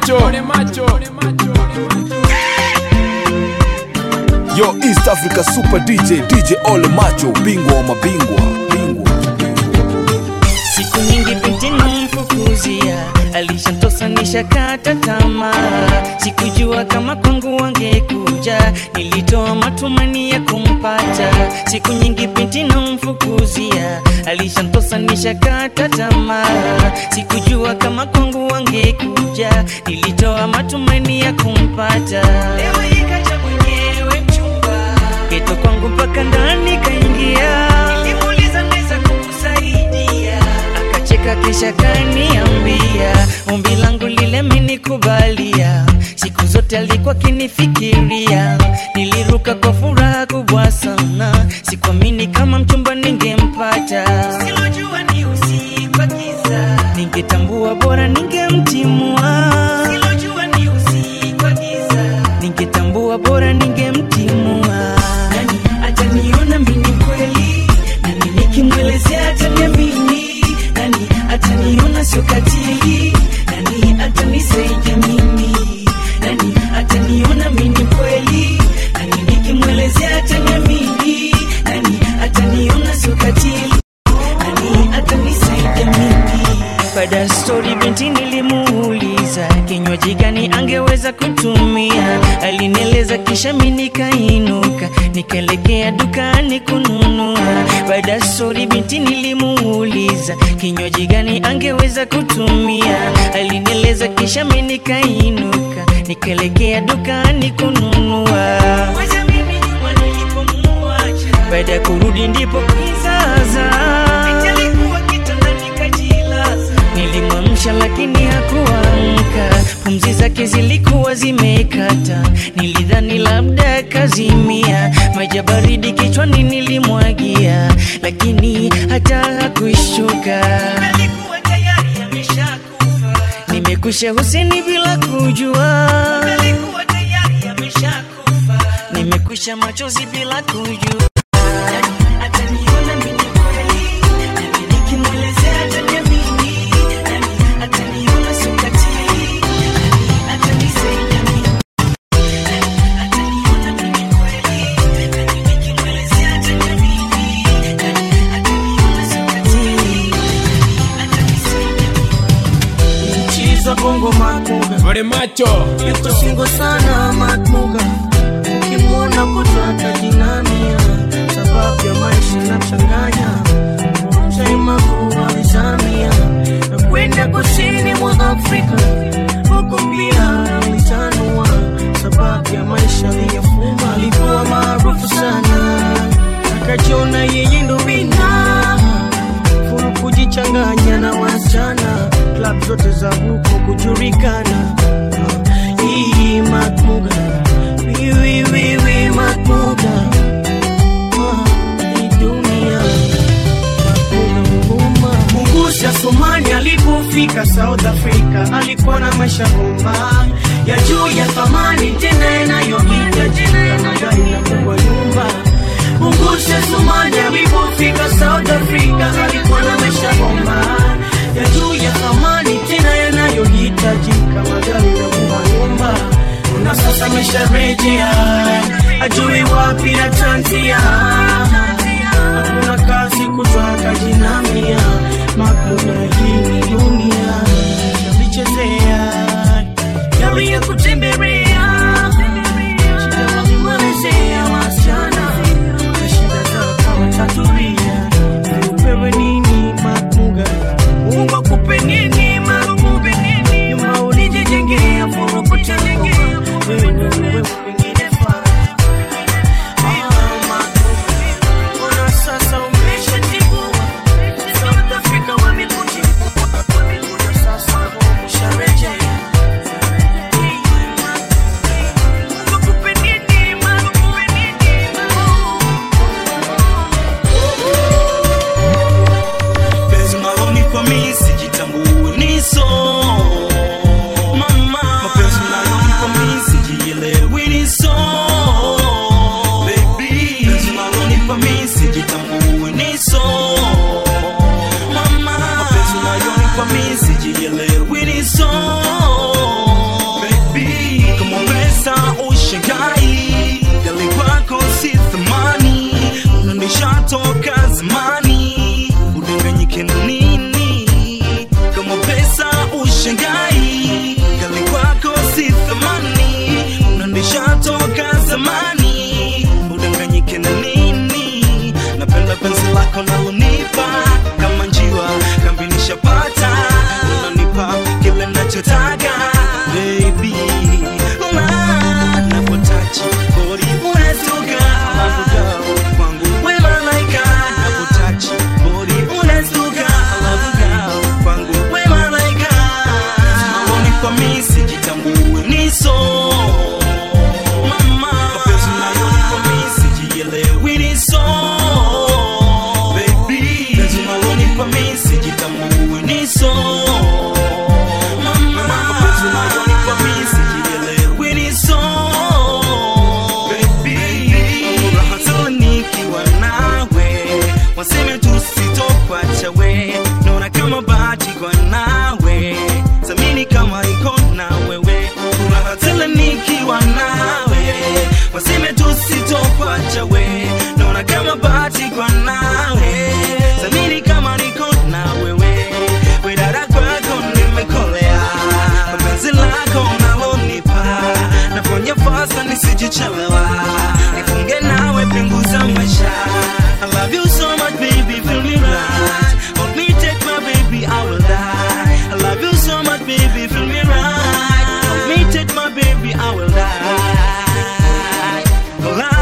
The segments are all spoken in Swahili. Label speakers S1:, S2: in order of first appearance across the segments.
S1: macho
S2: Yo East Africa Super DJ DJ Ole Macho bingwa wa mabingwa bingwa
S3: siku nyingi binti namfukuzia alishantosa nishakata tamaa sikujua kama kwangu wangekuja nilitoa matumani ya kumpata siku nyingi binti namfukuzia alishantosa nishakata tamaa sikujua kama kwangu wangekuja nilitoa matumani ya kumpata leo ikaja mwenyewe mchumba geto kwangu mpaka ndani kaingia nilimuuliza naweza kukusaidia akacheka kisha kaniambia ombi langu lile menikubalia siku zote alikuwa kinifikiria niliruka kwa furaha kubwa sana sikuamini kama mchumba ningempata silojua ni usiku wa giza ningetambua bora ningemtimua silojua ni usiku wa giza ningetambua bora ningemtimua nani ataniona mimi kweli nani nikimwelezea ataniamini nani ataniona sio katili nani atanisaidia mimi nani ataniona mimi kweli nani nikimwelezea ataniamini nani ataniona sio katili nani atanisaidia mimi baada ya stori binti nilimuuliza kinywaji gani angeweza kutumia alinieleza kisha mi nikainuka nikaelekea dukani kununua baada ya stori binti nilimuuliza kinywaji gani angeweza kutumia alinieleza kisha mi nikainuka nikaelekea dukani kununua baada ya kurudi ndipo kizaza nilimwamsha lakini hakuamka pumzi zake zilikuwa zimekata nilidhani labda kazimia maji ya baridi kichwani nilimwagia lakini hata hakuishuka nimekusha huseni bila kujua nimekwisha machozi bila kujua ataniona mimi kweli nami nikimwelezea ataniamini nami ataniona sio katili nami atanisaidia mimi nami ataniona mimi kweli nami nikimwelezea ataniamini nami ataniona sio katili nami atanisaidia mimi
S4: Chiza bongo makuga
S1: Ole macho
S4: yuko singo sana makuga ukimwona kutata jinamia sababu ya maisha na mchanganya chaima kuwa vizamia na kwenda kusini mwa Afrika huko pia alitanua sababu ya maisha aliyofuma alikuwa maarufu sana akajiona yeye ndo wina furu kujichanganya na wasichana klab zote za huko kujulikana hii makmuga wiwiwiwi makmuga hii dunia Mungusha Somali alipofika South Africa alikuwa na maisha bomba ya juu ya thamani tena yanayoita jina magari na kubwa nyumba. Mungusha Somali alipofika South Africa alikuwa na maisha bomba ya juu ya thamani tena yanayohitajika magari na kubwa nyumba. Na sasa amesharejea ajui wapi atanzia hakuna kazi kutwaka jinamia makuna hii ni dunia yavichezea yaliya kutembelea shida walimwelezea wasichana na shida zao kama tatulia upewe nini makuga mungu akupe nini makuga nyuma ulijijengea furukutengea wewe ndo wewe wengine faa Mbona sasa umeshatibua? South Africa wamekutibua. Mbona sasa umesharejea? Wakupe nini, wakupe nini?
S5: penzi unalonipa mi sijitambue niso mama mapenzi unalonipa mi sijielewi niso baby penzi unalonipa mi sijitambue niso mama mapenzi unalonipa mi sijielewi niso usijichelewa nifunge nawe pingu za maisha I love you so much baby feel me right Hold me take my baby I will die I love you so much baby feel me right Hold me take my baby I will die Oh, I,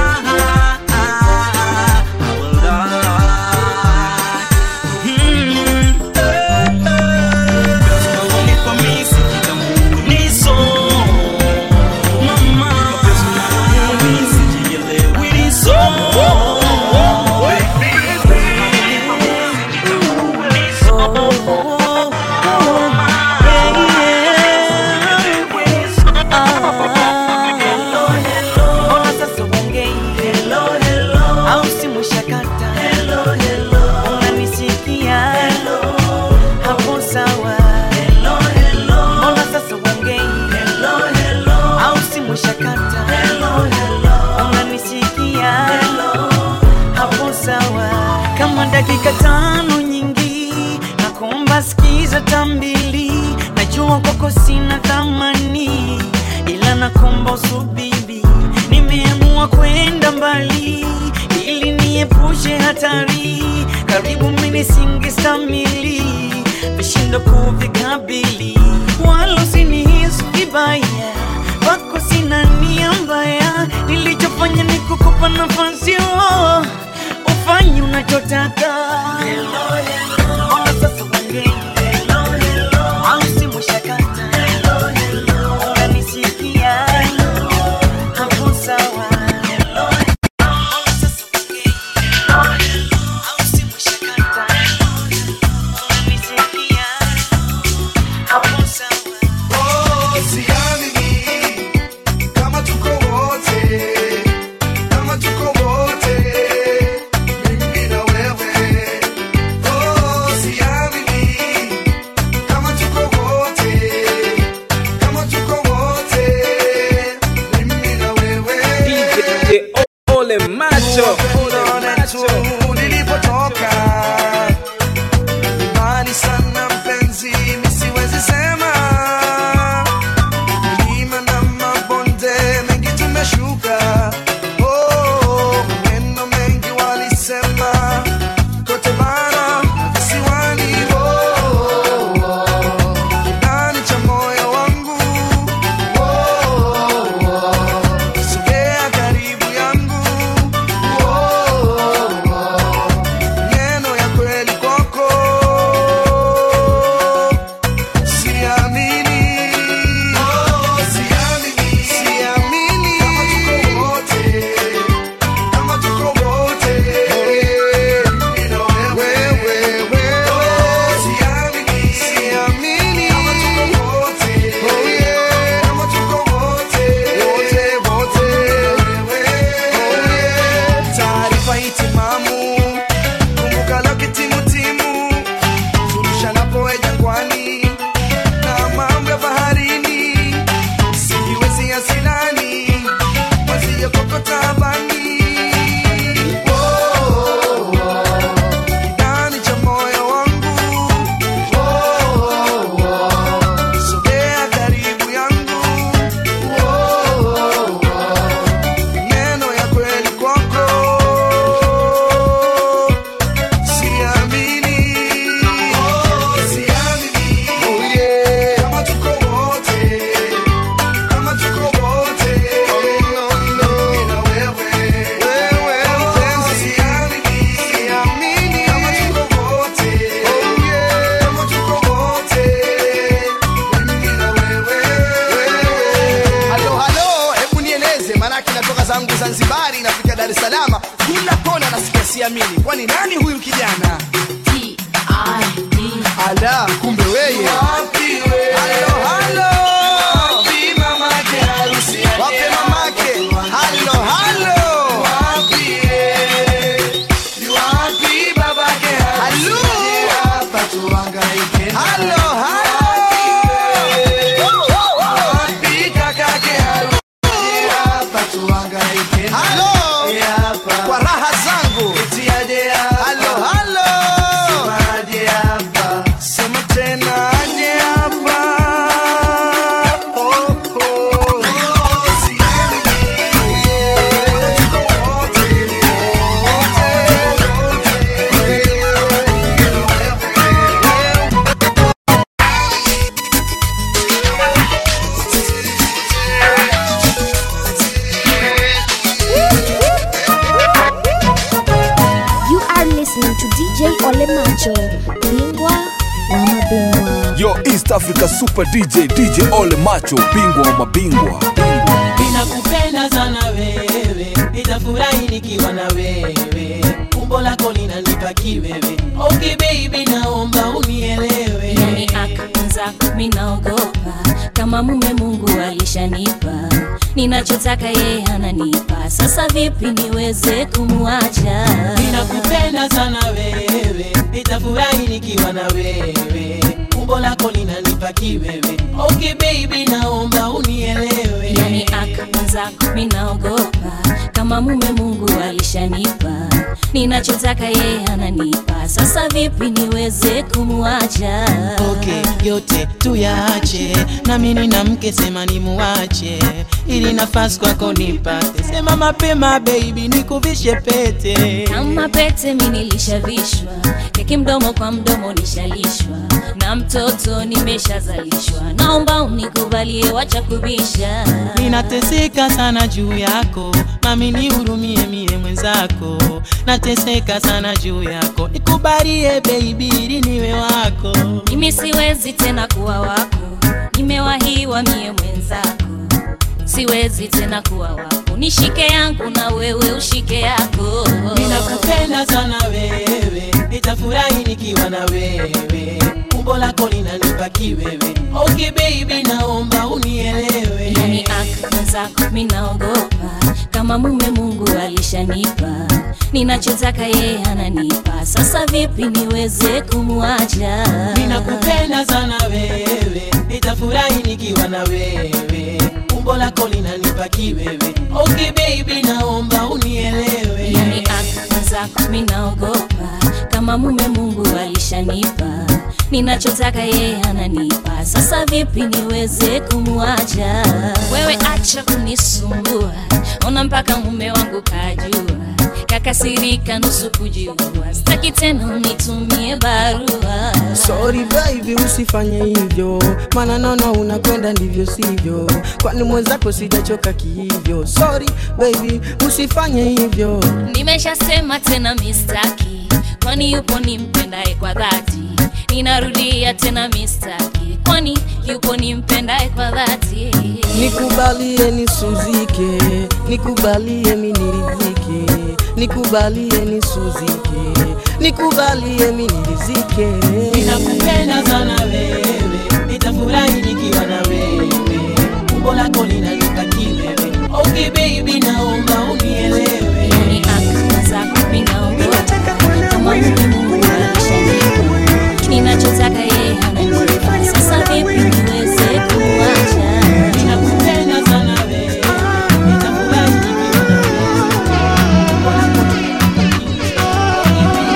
S5: I will die Hmm, eh, eh. Girls, unanipa mimi sikitambulizo. Mama, mapenzi unayonipa mimi sijielewilizo.
S4: Mbona sasa uongei? Au simu shakata? Unanisikia? Hapo sawa. Mbona sasa uongei? Au simu shakata? Unanisikia? Hapo sawa. Kama dakika tano nyingi nakuomba sikiza tambili najua kwako sina thamani ila nakuomba usubiri nimeamua kwenda mbali ili niepushe hatari karibu mimi singestamili vishindo kuvikabili wala usinihisi vibaya wako sina nia mbaya nilichofanya ni kukupa nafasi oh, ufanye unachotaka Ona sasa uongei. Au simu shakata. Unanisikia? Hapo sawa. Ona sasa uongei. Au simu shakata. Unanisikia? Hapo sawa.
S1: Kama tuko wote, kama tuko wote, mimi na wewe. Oh, siamini. Kama tuko wote, kama tuko wote, mimi na wewe.
S2: DJ Ole Macho.
S1: Unaona tu nilipotoka. Mbali sana mpenzi, mi siwezi sema. Milima na mabonde mengi tumeshuka. Oh, maneno mengi walisema. Kote bara na visiwani. Oh, ndani cha moyo wangu. Oh, sogea karibu yangu. Oh, neno ya kweli kwako siamini siamini siamini kama tuko wote kama tuko wote ila wewe wewe siamini siamini kama tuko wote kama tuko wote wote wote wewe taarifa hitimamu kumbuka la kitimutimu turushanapoe jangwani na mambo ya baharini sijiwezi asilani mwaziyokokota bani ndani cha moyo wangu sogea karibu yangu neno ya kweli kwako siamini siamini kama tuko wote kama tuko wote ila wewe wewe mpenzi siamini siamini kama tuko wote kama tuko wote mimi na wewe
S6: halo halo hebu nieleze maanake natoka zangu zanzibari nafika dar es salama kila kona nasikia siamini kwani nani huyu kijana ala kumbe weye halo halo wape mamake halo halo halo halo halo halo kwa raha zangu halo halo
S1: Sema tena aje hapa. Oh, oh.
S2: East Africa Super DJ DJ Ole Macho, bingwa wa mabingwa.
S5: ninakupenda sana wewe nitafurahi nikiwa na wewe umbo lako linanipa kiwewe okay baby naomba unielewe
S7: yani akaanza minaogopa kama mume mungu alishanipa ninachotaka yeye ananipa sasa vipi niweze kumwacha
S5: ninakupenda sana wewe nitafurahi nikiwa na wewe umbo lako linanipa kiwewe okay baby naomba unielewe
S7: yani akaanza minaogopa kama mume mungu alishanipa ninachotaka yeye ananipa sasa vipi niweze kumwacha
S5: okay, yote tuyaache nami nina mke sema nimuache ili nafasi kwako nipate sema mapema baby nikuvishe pete
S7: kama pete mi nilishavishwa keki mdomo kwa mdomo nishalishwa na mtoto nimeshazalishwa naomba unikubalie wacha kubisha
S5: ninateseka sana juu yako mami nihurumie mie mwenzako nateseka sana juu yako nikubalie baby ili niwe wako
S7: mimi siwezi tena kuwa wako nimewahiwa mie mwenzako siwezi tena kuwa wako nishike yangu na wewe ushike yako
S5: ninakupenda sana wewe nitafurahi nikiwa na wewe umbo lako linanipa kiwewe okay baby naomba unielewe
S7: yani akaanza minaogopa kama mume mungu alishanipa ninachotaka yeye ananipa sasa vipi niweze kumwacha
S5: ninakupenda sana wewe nitafurahi nikiwa na wewe umbo lako linanipa kiwewe okay baby naomba unielewe
S7: yani akaanza minaogopa kama mume mungu alishanipa ninachotaka yeye ananipa sasa vipi niweze kumwacha wewe acha kunisumbua ona mpaka mume wangu kajua kakasirika nusu kujiua staki tena unitumie barua
S8: Sorry baby, usifanye hivyo, maana naona unakwenda ndivyo sivyo, kwani mwenzako sijachoka kihivyo. Sorry baby, usifanye hivyo.
S7: nimeshasema tena mistaki kwani yupo nimpendaye kwa dhati ninarudia tena mistaki kwani yupo nimpendaye kwa dhati
S8: Nikubalie nisuzike, nikubalie miniridhike, nikubalie nisuzike, nikubalie minirizike.
S5: ninakupenda sana wewe nitafurahi nikiwa na wewe umbo lako linanipa kiwewe okay baby naomba unielewe
S7: yani akaanza minaogopa kama mume mungu alishanipa ninachotaka yeye ananipa sasa vipi niweze kumwacha
S5: ninakupenda sana wewe nitafurahi nikiwa na wewe umbo lako linanipa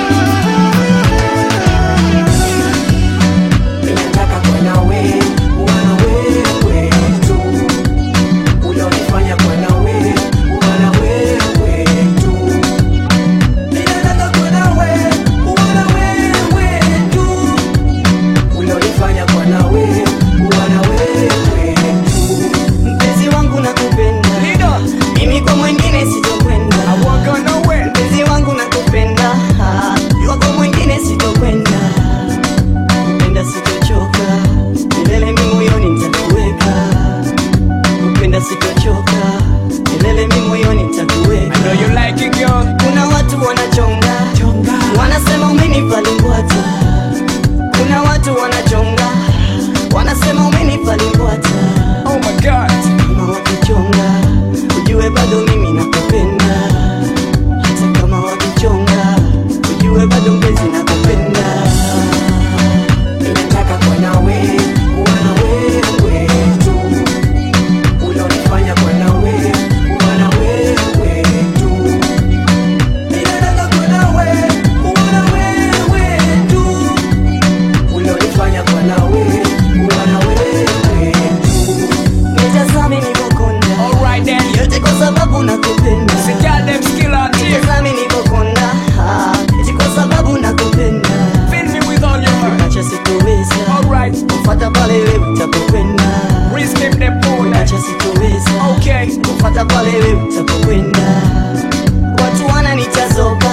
S8: Ninataka kuwa nawe, kuwa na wewe tu. Ulionifanya kuwa nawe, kuwa na wewe tu. Ninataka kuwa nawe, kuwa na wewe tu. Ulionifanya kuwa nawe, kuwa na wewe tu. Mpenzi wangu nakupenda, mimi kwa mwingine sitokwenda. Mpenzi wangu nakupenda, jua kwa mwingine sitokwenda kupenda sitochoka milele mi moyoni nitakuweka kupenda sitochoka milele mi moyoni nitakuweka kuna watu wanachonga wanasema umenipa limbwata kuna watu wanachonga wanasema umenipa limbwata kama wakichonga ujue bado mimi nakupenda hata kama wakichonga ujue bado mpenzi nakupenda Ninataka kuwa nawe, kuwa na wewe tu. Ulionifanya kuwa nawe, kuwa na wewe tu. Ninataka kuwa nawe, kuwa na wewe tu. Ulionifanya kuwa nawe, kuwa na wewe tu. Nitazame nilivyokonda. Yote kwa sababu nakupenda. Nitazame nilivyokonda. Yote kwa sababu nakupenda acha sitoweza kufata pale wewe utapokwenda acha sitoweza kufata pale wewe utapokwenda watu wananitazoba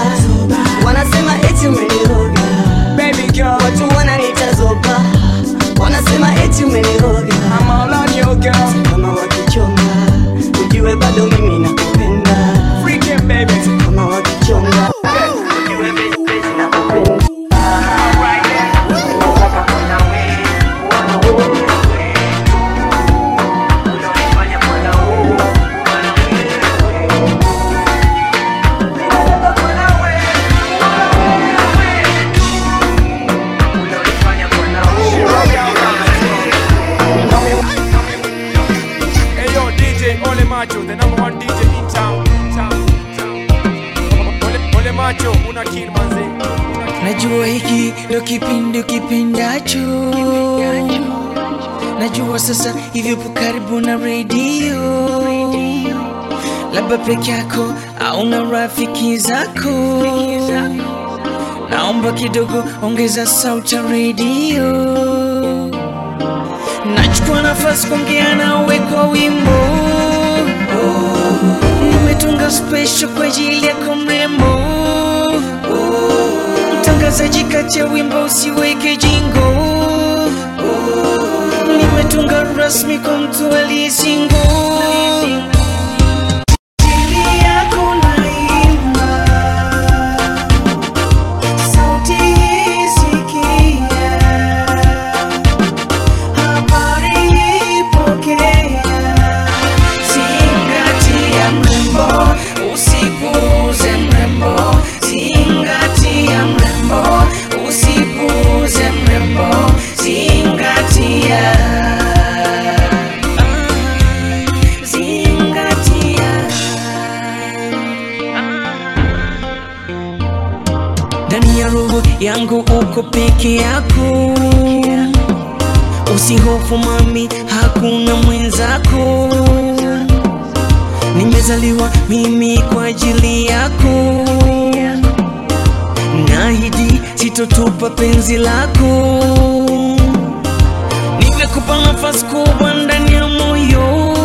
S8: wanasema eti umeniroga watu wananitazoba wanasema mimi nakupenda kama wakichonga
S2: Hey yo, DJ Ole Macho, the number one DJ in town. town, town. Ole, Ole Macho, una kill manze. Una kill.
S5: najua hiki ndo kipindi ukipendacho najua sasa hivyopo karibu na redio labda peke yako au na rafiki zako naomba kidogo ongeza sauti ya redio nachukua nafasi kuongea nawe kwa wimbo nimetunga special kwa ajili yako mrembo mtangazaji kati ya wimbo usiweke jingo nimetunga rasmi kwa mtu aliyesingo Ajili yako naimba, sauti hii sikia, habari ipokea, zingatia mrembo, usipuuze mrembo, zingatia mrembo, usipuuze mrembo, zingatia Ah, zingatia ndani ya roho yangu uko peke yako usihofu mami hakuna mwenzako nimezaliwa mimi kwa ajili yako nahidi sitotupa penzi lako nimekupa nafasi kubwa ndani ya moyo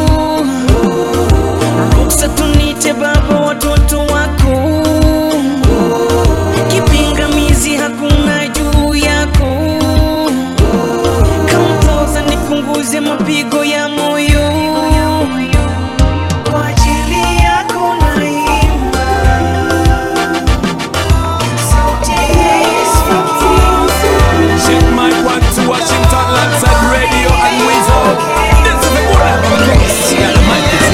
S5: ruksa tunite baba watoto wako kipingamizi hakuna juu yako kampoza nipunguze mapigo ya moyo kwa ajili yako naimba sauti
S2: Check my one to Washington, Lanside Radio and Weasel. This is the good Yeah, the mic is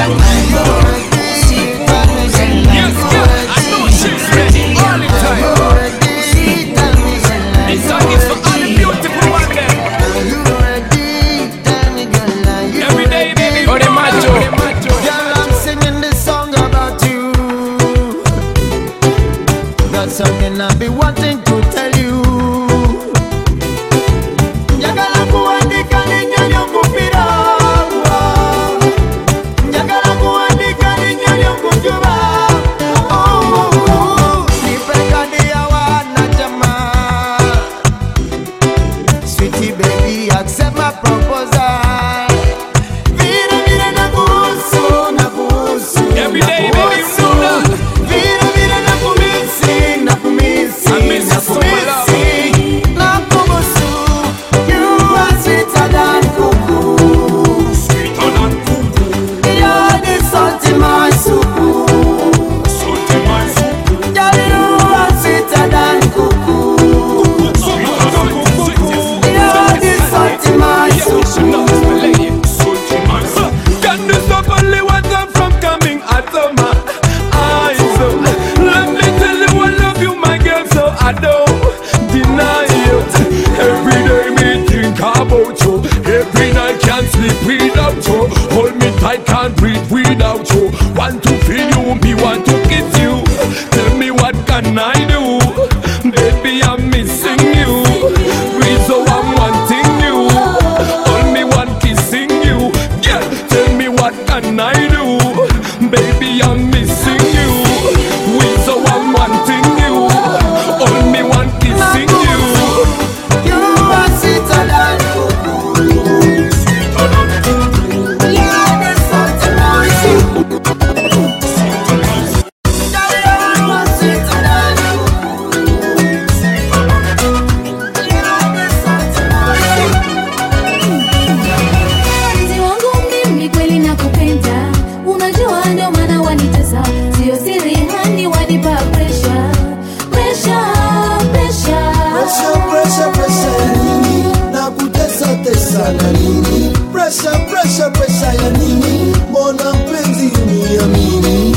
S2: Yes, yeah, I know she's ready all the time. This song is for all the beautiful ones there. Every day, baby. Ole Macho.
S9: Girl, I'm singing this song about you. That's something I've been wanting to tell you. Njagala kuandika linyo kupira. Njagala kuandika linyo kujuba. Oh, nipe kadi ya wanachama. Sweetie baby, accept my proposal. Vile vile nakuhusu, nakuhusu,
S2: Every day, baby, you
S9: nakuhusu.
S2: know that.
S9: Vile vile nakumisi, nakumisi,
S2: I miss you so much,
S9: nakumisi. Nakuhusu. You are sweeter than cuckoo. You're the salt in my soup. Girl, you are sweeter than cuckoo. You're the salt in my soup.
S2: Can you stop only what I'm from coming at the man?
S10: wanitesa sio siri hani wanipa presha presha presha
S9: Presha, presha, presha ya nini? Na kutesa tesa na nini? Presha, presha, presha ya nini? Mbona mpenzi uniamini?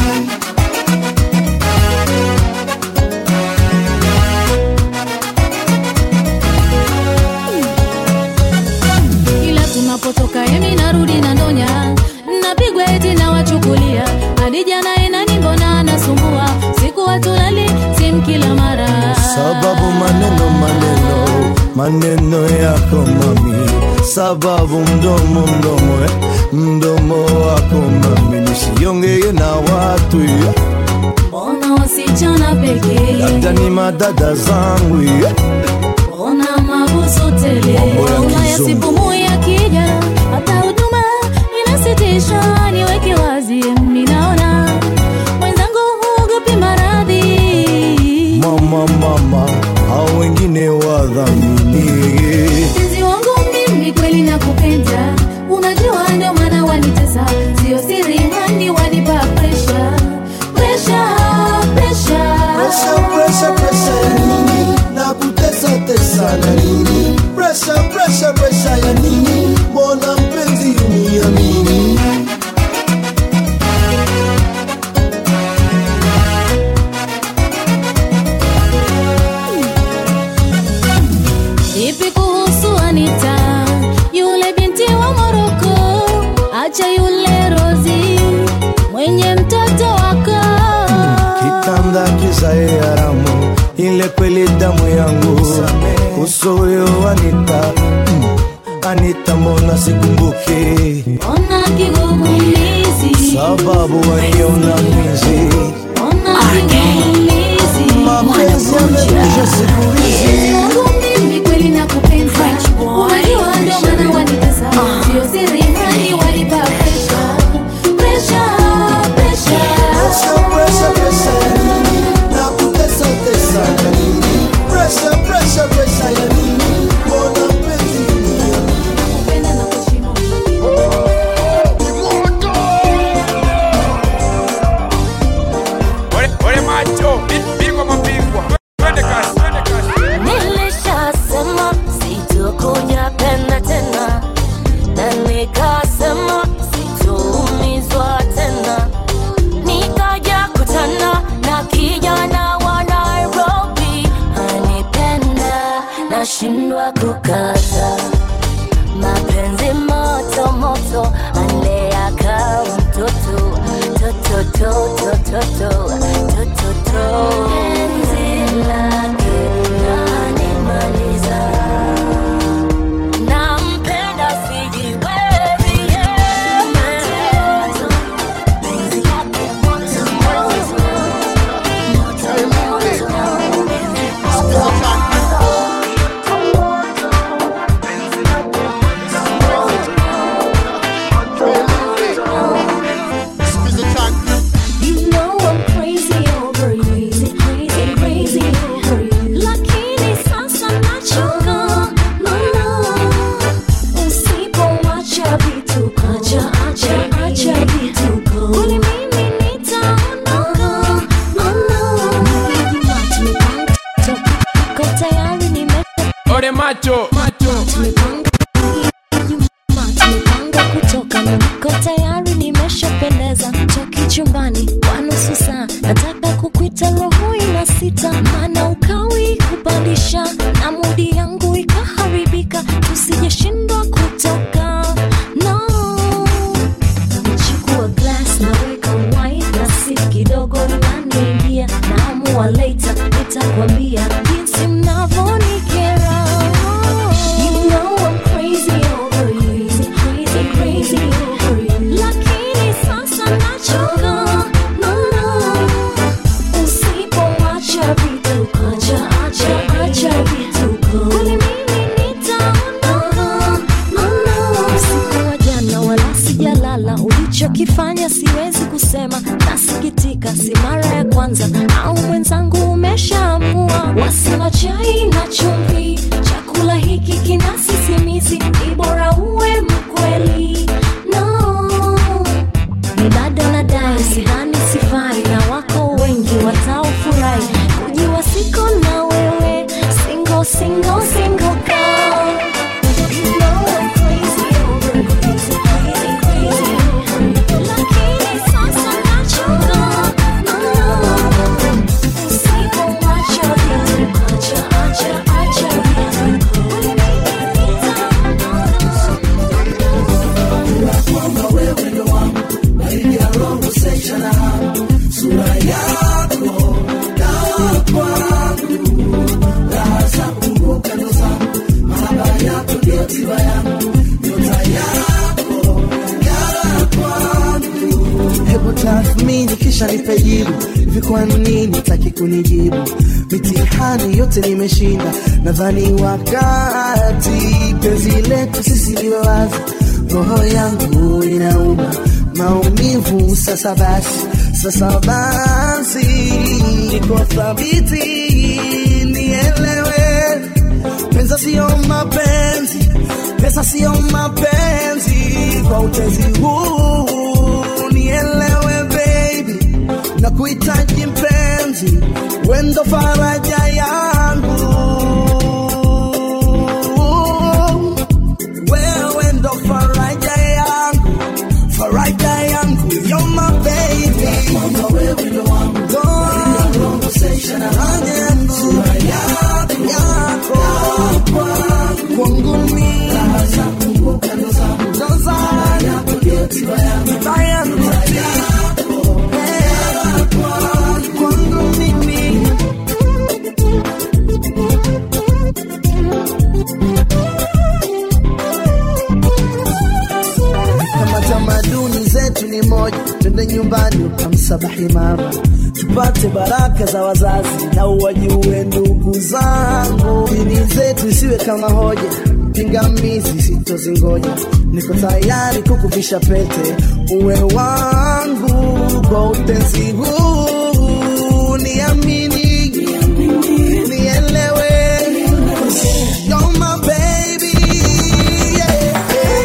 S10: ila tunapotoka emi narudi na ndonya napigwa eti na wachukulia hadi jana enani mbona anasumbua siku watulali sim kila mara
S9: Sababu maneno maneno maneno yako mami, sababu mdomo mdomo eh, mdomo wako mami, nisiongee na watu eh,
S10: mbona wasichana pekee
S9: labda ni madada zangu eh.
S10: mbona mabusu tele
S9: Mambo ya
S10: Homa ya
S9: kizungu.
S10: sipumu ya kija hata huduma inasitisha niweke wazi minaona mwenzangu huogopi maradhi
S9: Mama mama, hao wengine wadhamini
S10: mpenzi wangu mimi kweli nakupenda unajua ndio maana wanitesa sio siri hani wanipa presha presha presha
S9: Presha, presha, presha ya nini? Na kutesa tesa na nini? Presha, presha, presha ya nini? Mbona mpenzi uniamini?
S10: Vipi kuhusu Anita, yule binti wa Moroko? Acha yule Rozi mwenye mtoto wako.
S9: kitanda kizae haramu, ile kweli damu yangu uso huyo Anita, mm, Anita mbona sikumbuki
S10: Ona kigugumizi,
S9: sababu waliona mwizi
S10: ona kigugumizi.
S9: mapenzi yamekuja siku hizi
S10: Mpenzi wangu mimi kweli nakupenda, unajua ndio maana wanitesa, sio siri hani wanipa presha, presha, presha.
S9: Presha, presha, presha ya nini? Na kutesa tesa ya nini? Presha, presha, presha ya nini? Mbona mpenzi uniamini?
S10: Nakupenda na kuheshimu.
S2: Ole, ole macho, bi- bingwa mabingwa. Twende kasi, twende kasi.
S11: Nilishasema sitokuja penda tena, na nikasema sitoumizwa tena. Nikaja kutana na kijana wa Nairobi, anipenda nashindwa kukata mapenzi moto moto, aleaka mtoto toto toto toto toto toto penzi lake lanimaliza, nampenda sijiwezi yeye. Penzi lake moto moto moto
S10: You know I'm crazy over you, crazy, crazy, crazy over you. Lakini sasa nachoka, no, no. Usipoacha vituko, acha, acha, acha vituko. Kwani mimi nitaondoka, no, no. Tumepanga, tuko tayari nime-
S2: Ole macho, macho.
S10: tumepanga, tumepanga kutoka na niko tayari nimeshapendeza toki chumbani kwa nusu saa nataka kukwita roho ina sita maana ukawi kupandisha na mudi yangu ikaharibika tusijeshindwa kutoka no chukua glass naweka wine na si kidogo inaniingia naamua later nitakwambia jinsi mnavonikera You know I'm crazy over you, crazy, crazy over you. Lakini sasa nachoka, no, no. Usipoacha vituko, acha, acha, acha vituko. Kwani mimi nitaondoka, no, no. Usiku wa jana wala sijalala, ulichokifanya siwezi kusema, nasikitika, si mara ya kwanza au mwenzangu umeshaamua. Wasema chai na chumvi, chakula hiki kina sisimizi, ni bora uwe mkweli. No, ni bado nadai, sidhani
S9: yako dawa kwangu raha za kumbuka ndo zangu mahaba yako ndio tiba yangu nyota yako ng'ara kwangu
S6: hebu tathmini kisha nipe jibu hivi kwa nini taki kunijibu mitihani yote nimeshinda nadhani wakati penzi letu sisi liwe wazi roho yangu inauma maumivu sasa basi sasa basi niko thabiti nielewe pesa sio mapenzi pesa sio mapenzi kwa utezi huu nielewe baby na kuhitaji mpenzi wendo faraja yangu wewe ndo faraja yangu faraja yangu you're my baby
S9: kwamba wewe ndo wangu conversation na
S6: faraja yangu yako kwangu mimi
S9: raha za kumbuka ndo zangu
S6: ndo zangu
S9: yako ndio tiba yangu
S6: tiba yangu Eh, kwangu mimi kama tamaduni zetu ni moja, twende nyumbani ukamsabahi mama, tupate baraka za wazazi na uwajue ndugu zangu. Dini zetu isiwe kama hoja, pingamizi sitozingoja. Niko tayari kukuvisha pete, uwe wangu kwa utenzi huu, niamini, nielewe, you're my baby, yeah.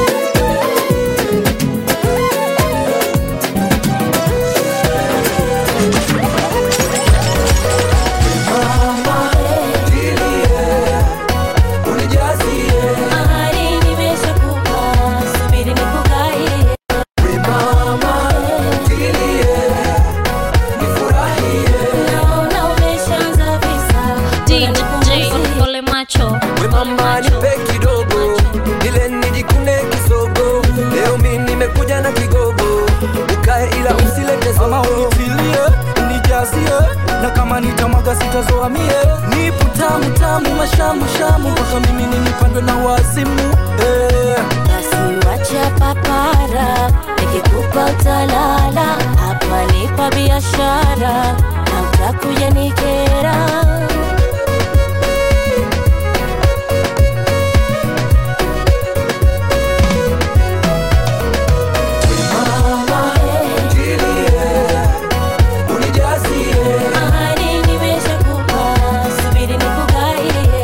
S11: Ahadi nimeshakupa, subiri nikugaie. Naona umeshaanza visa.
S7: DJ Ole Macho.
S12: We mama nipe kidogo ile nijikune kisogo leo mi nimekuja na kigogo ukae ila usilete
S5: Mama unitilie, unijazie na kama nitamwaga sitazoamie nipo tamu tamu mashamu shamu mpaka mimi ninipandwe na wazimu eh.
S11: Basi wacha papara, nikikupa utalala. Hapa nipa biashara na utakuja nikera. Ahadi nimeshakupa, subiri nikugaie.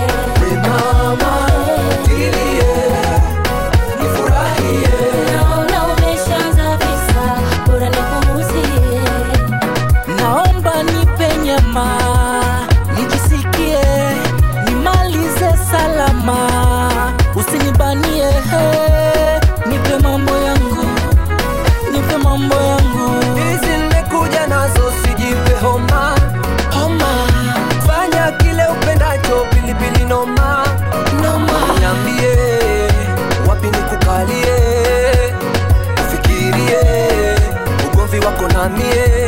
S11: Naona umeshaanza visa, bora nipunguzie.
S5: naomba nipe nyama nijisikie nimalize salama usinibanie he nipe mambo yangu nipe mambo yangu
S12: hizi nimekuja nazo sijipe homa
S5: homa
S12: fanya kile upendacho pilipili noma
S5: noma
S12: niambie wapi nikukalie ufikirie ugomvi wako na mie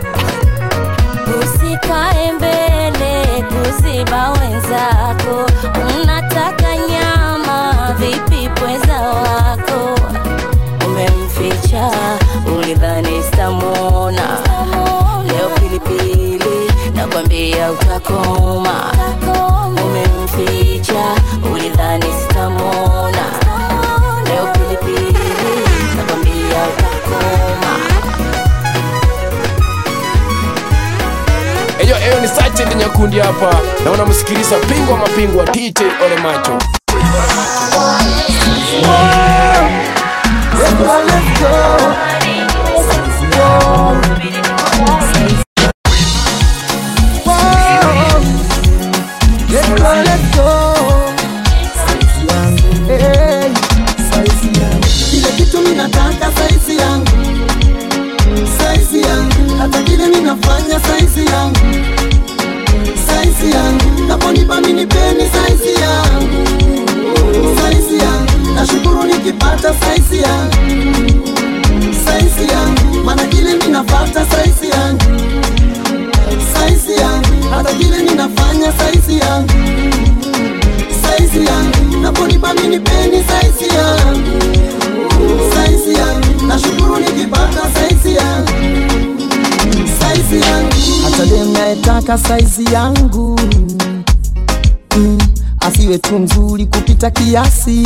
S11: Usikae mbele kuziba wenzako, unataka nyama vipi pweza wako? Umemficha ulidhani sitamwona, leo pilipili nakwambia utakoma. Umemficha ulidhani sitamwona, leo pilipili nakwambia utakoma.
S2: Eyo, eyo ni Sachet Nyakundi hapa na unamsikiliza pingwa mapingwa DJ Ole Macho.
S9: kile kitu minataka saisi yangu saisi yangu hata kile minafanya saisi yangu saisi yangu naponipa minipeni saisi yangu saisi yangu nashukuru nikipata saisi yangu saisi yangu mana kile minafata saisi
S8: napata dem nayetaka saizi yangu mm, asiwe tu mzuri kupita kiasi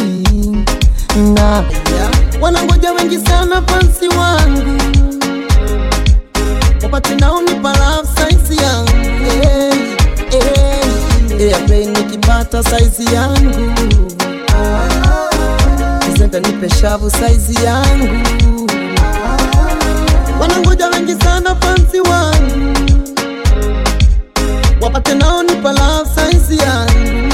S8: na wanangoja wengi sana fansi wangu wapate naonipa love saizi yangu hey, hey, hey, nikipata saizi yangu Presenta nipe shavu saizi yangu wanangoja wengi sana fansi wangu wapate nao nipa love saizi yangu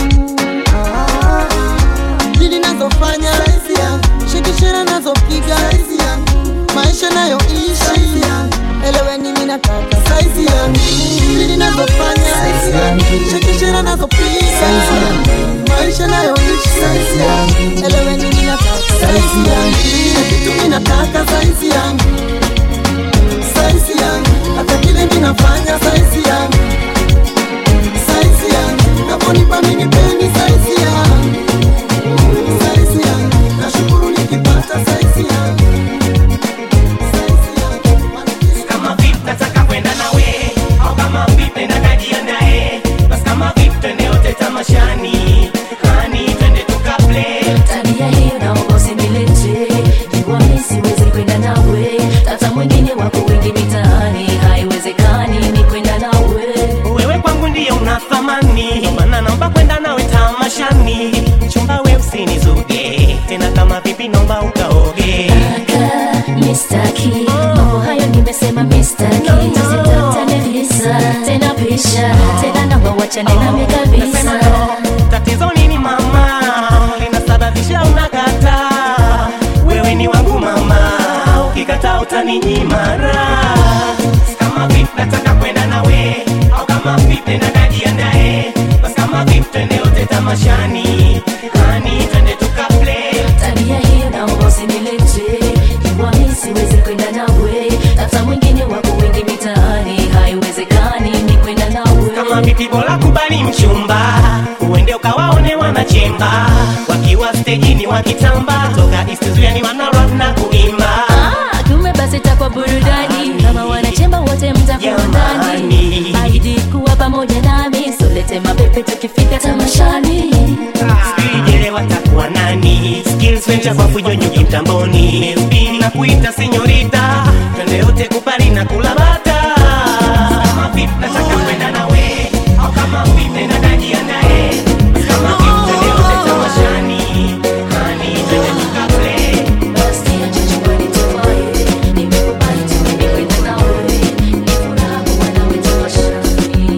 S8: dili nazofanya shikishira nazopiga maisha nayoishi eleweni mimi nataka saizi yangu dili nazofanya shikishira nazopiga maisha nayoishi eleweni mimi nataka saizi yangu kila kitu mimi nataka saizi yangu saizi yangu hata kile ninafanya saizi yangu saizi yangu naponipa mimi pendi saizi yangu saizi yangu nashukuru nikipata saizi yangu
S13: kama vipi nataka kwenda nawe au kama vipi nenda kajiandae basi kama vipi twende wote tamashani hani twende tukaplay
S10: tabia hiyo naomba usinilete jua mi siwezi kwenda nawe tata mwingine wako wengi mitaani haiwezekani ni kwenda nawe
S13: wewe kwangu ndiye una thamani Ndio maana naomba kwenda nawe tamashani chumba we usinizuge tena kama vipi naomba ukaoge
S10: mistaki mambo hayo nimesema mistaki tusitatane visa tena pisha tena naomba wachane nami kabisa
S13: tatizo nini mama linasababisha unakata wewe ni wangu mama ukikata utaninyima raha. kama vipi nataka kwenda nawe au kama vipi nenda kajiandae basi kama vipi twende wote tamashani hani twende tukaplay
S10: tabia hiyo naomba usinilete jua mi siwezi kwenda nawe hata mwingine wako wengi mitaani haiwezekani ni kwenda nawe
S13: kama vipi bora kubali mchumba uende ukawaone wanachemba wakiwa stejini wakitamba toka istizuani wanarap na kuimba
S10: Ah, kumbe basi takwa burudani kama wanachemba wote mtakuwa ndani aidi kuwa pamoja nami solete mapepe tukifika tamashani
S13: Sijele watakuwa nani skills venture kwa fujo nyuki mtamboni Spin na kuita senyorita twende yote kupari na kula bata kama vipi nataka kwenda nawe au kama vipi nenda kajiandae Basi kama vipi twende yote tamashani hani twende tukaplay
S10: basi acha chumbani tuwaye nimekubali tu mimi kwenda nawe ni furaha kuwa nawe tamashani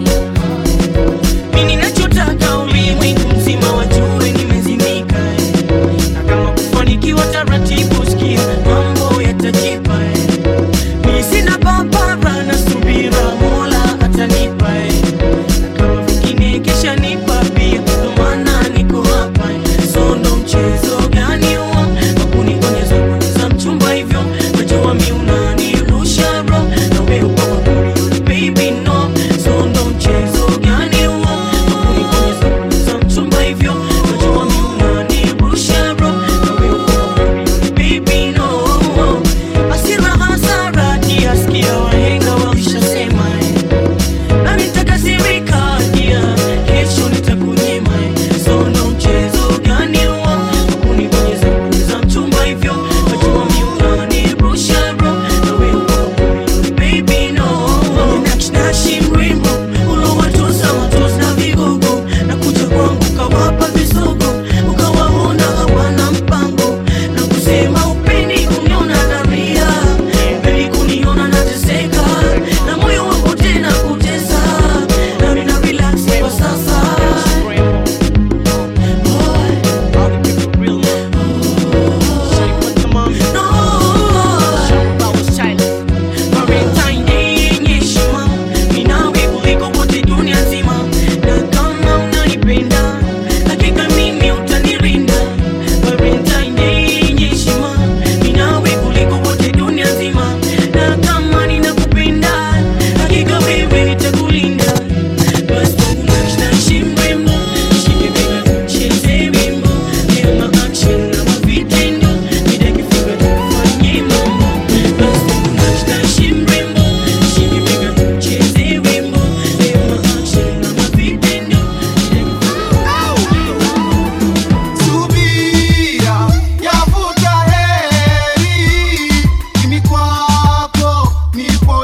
S5: mimi ninachotaka ulimwengu mzima wajue nimezimika eh. na kama kufanikiwa taratibu sikia mambo yatajipa eh.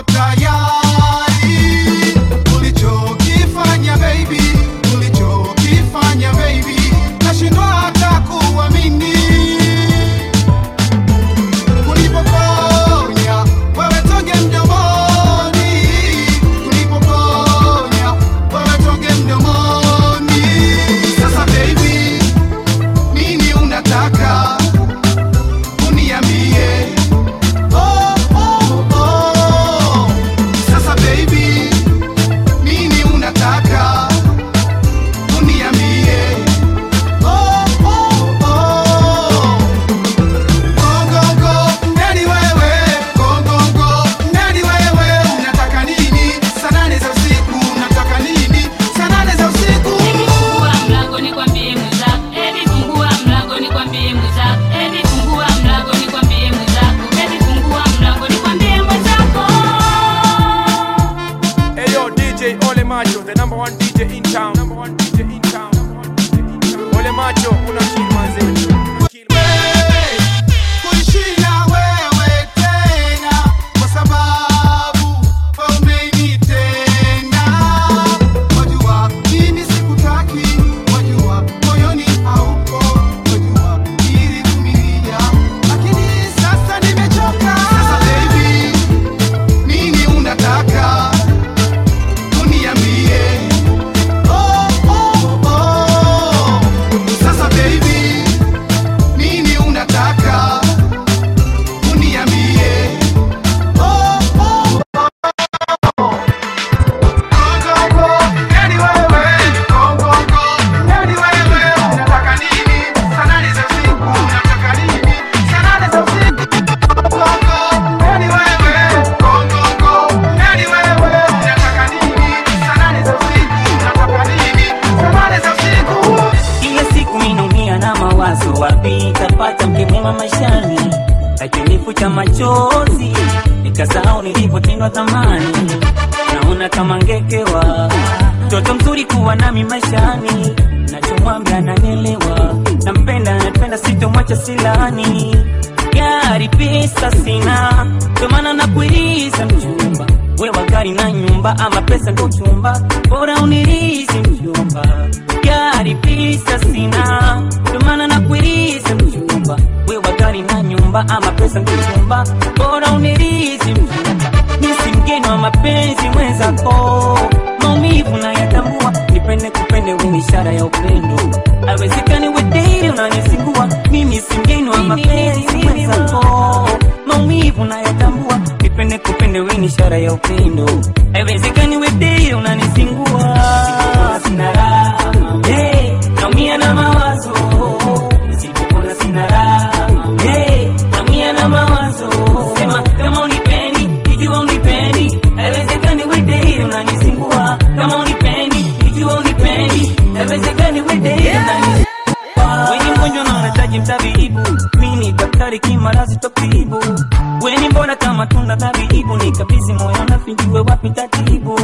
S14: tayari ulichokifanya baby ulichokifanya baby nashindwa hata kuamini ulipoponya wewe toge mdomoni ulipoponya wewe toge mdomoni sasa baby nini unataka uniambie oh, oh, oh. sasa baby nini unataka uniambie oh, oh, oh. Gongongo, nani wewe? Gongongo, nani wewe? Unataka nini? Saa nane za usiku, unataka nini? Saa nane za usiku.
S7: Fungua mlango nikwambie mwenzako, eti fungua mlango nikwambie mwenzako, eti fungua mlango nikwambie mwenzako, eti fungua mlango nikwambie mwenzako.
S2: Hey yo, DJ Ole Macho, the number one DJ in town. Number one DJ in town. Ole Macho, una kill manze.
S14: Kuishi na wewe tena, kwa sababu wewe umenitenda. Wajua, mimi sikutaki, wajua, moyoni haupo, wajua, nilivumilia, lakini sasa nimechoka. Sasa baby, nini unataka uniambie? Oh, oh, oh. Sasa baby, nini unataka uniambie? Oh, oh, oh. Gongongo, nani wewe? Gongongo, nani wewe? Unataka nini? Saa nane za usiku, unataka nini? Saa nane za usiku. Gongongo, nani wewe? Gongongo, nani wewe? Unataka nini? Saa nane za usiku, unataka nini? Saa nane za usiku.
S3: kila siku minaumia na mawazo wapi tapata mke mwema maishani akinifuta machozi nikasahau nilipotendwa thamani naona kama ngekewa mtoto mzuri kuwa nami maishani nachomwambia ananielewa nampenda napenda sitomwacha silani gari pesa sina ndomana nakuiriza mchumba wewa gari na nyumba ama pesa ndo chumba bora unirizi mjumba gari pesa sina ndomana nakuiriza mchumba wewa gari na nyumba ama pesa ndo chumba bora unirizi mjumba misi mgeni wa mapenzi mwenzako maumivu nayatambua nipende kupende wewe ishara ya upendo awezekani wedei unanisingua mimi si mgeni wa mapenzi mwenzako maumivu nayatambua nipende kupende wewe ni ishara ya upendo awezekani wedei unanisingua sina raha hey, naumia na mawazo nisipopona sina raha hey, naumia na mawazo sema kama unipendi ikiwa unipendi haiwezekani wedei unanisingua kama unipendi ikiwa unipendi haiwezekani wedei unanisingua weni mgonjwa na unahitaji mtabibu mini daktari kimarazi tokibu weni mbona kama tunda tabibu nikabizi moyo nafijiwe wapi tatibu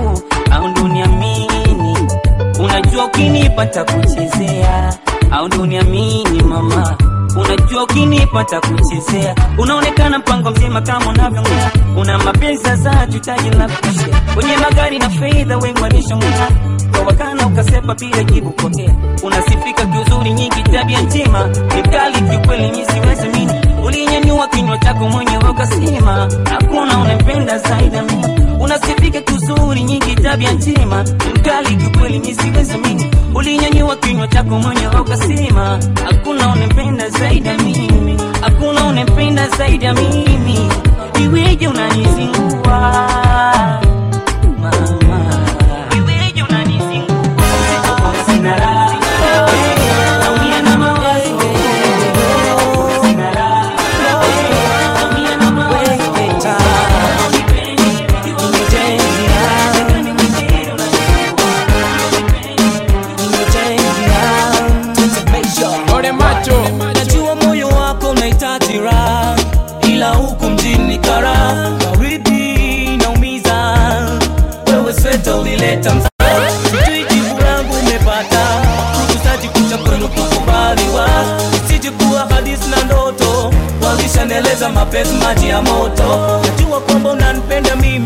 S3: au ndo uniamini unajua ukinipata kuchezea au ndo uniamini mama unajua ukinipata kuchezea unaonekana mpango mzima kama unavyongea una mapenzi za tutaji la kushia kwenye magari na fedha wengwanisha mwana kawakana ukasepa bila jibu pokea unasifika kiuzuri nyingi tabia njema nikali kiukweli mi siwezi mini ulinyanyua kinywa chako mwenyewe ukasema hakuna unampenda zaidi ya mimi unasifika kiuzuri nyingi tabia njema mkali kiukweli mi siwezi mini ulinyanyua kinywa chako mwenyewe ukasema hakuna unampenda zaidi ya mimi hakuna unampenda zaidi ya mimi iweje unanizingua mama iweje unanizingua sina raha naumia na mawazo sina raha naumia na mawazo
S2: Ole Macho.
S5: najua moyo wako unahitaji raha ila huku mjini kara baridi naumiza wewe sweta ulileta mzaa sijui jibu langu umepata kukusaji kucha kwenu kukubaliwa isije kuwa hadisi na ndoto walishaneleza mapenzi maji ya moto najua kwamba unanipenda mimi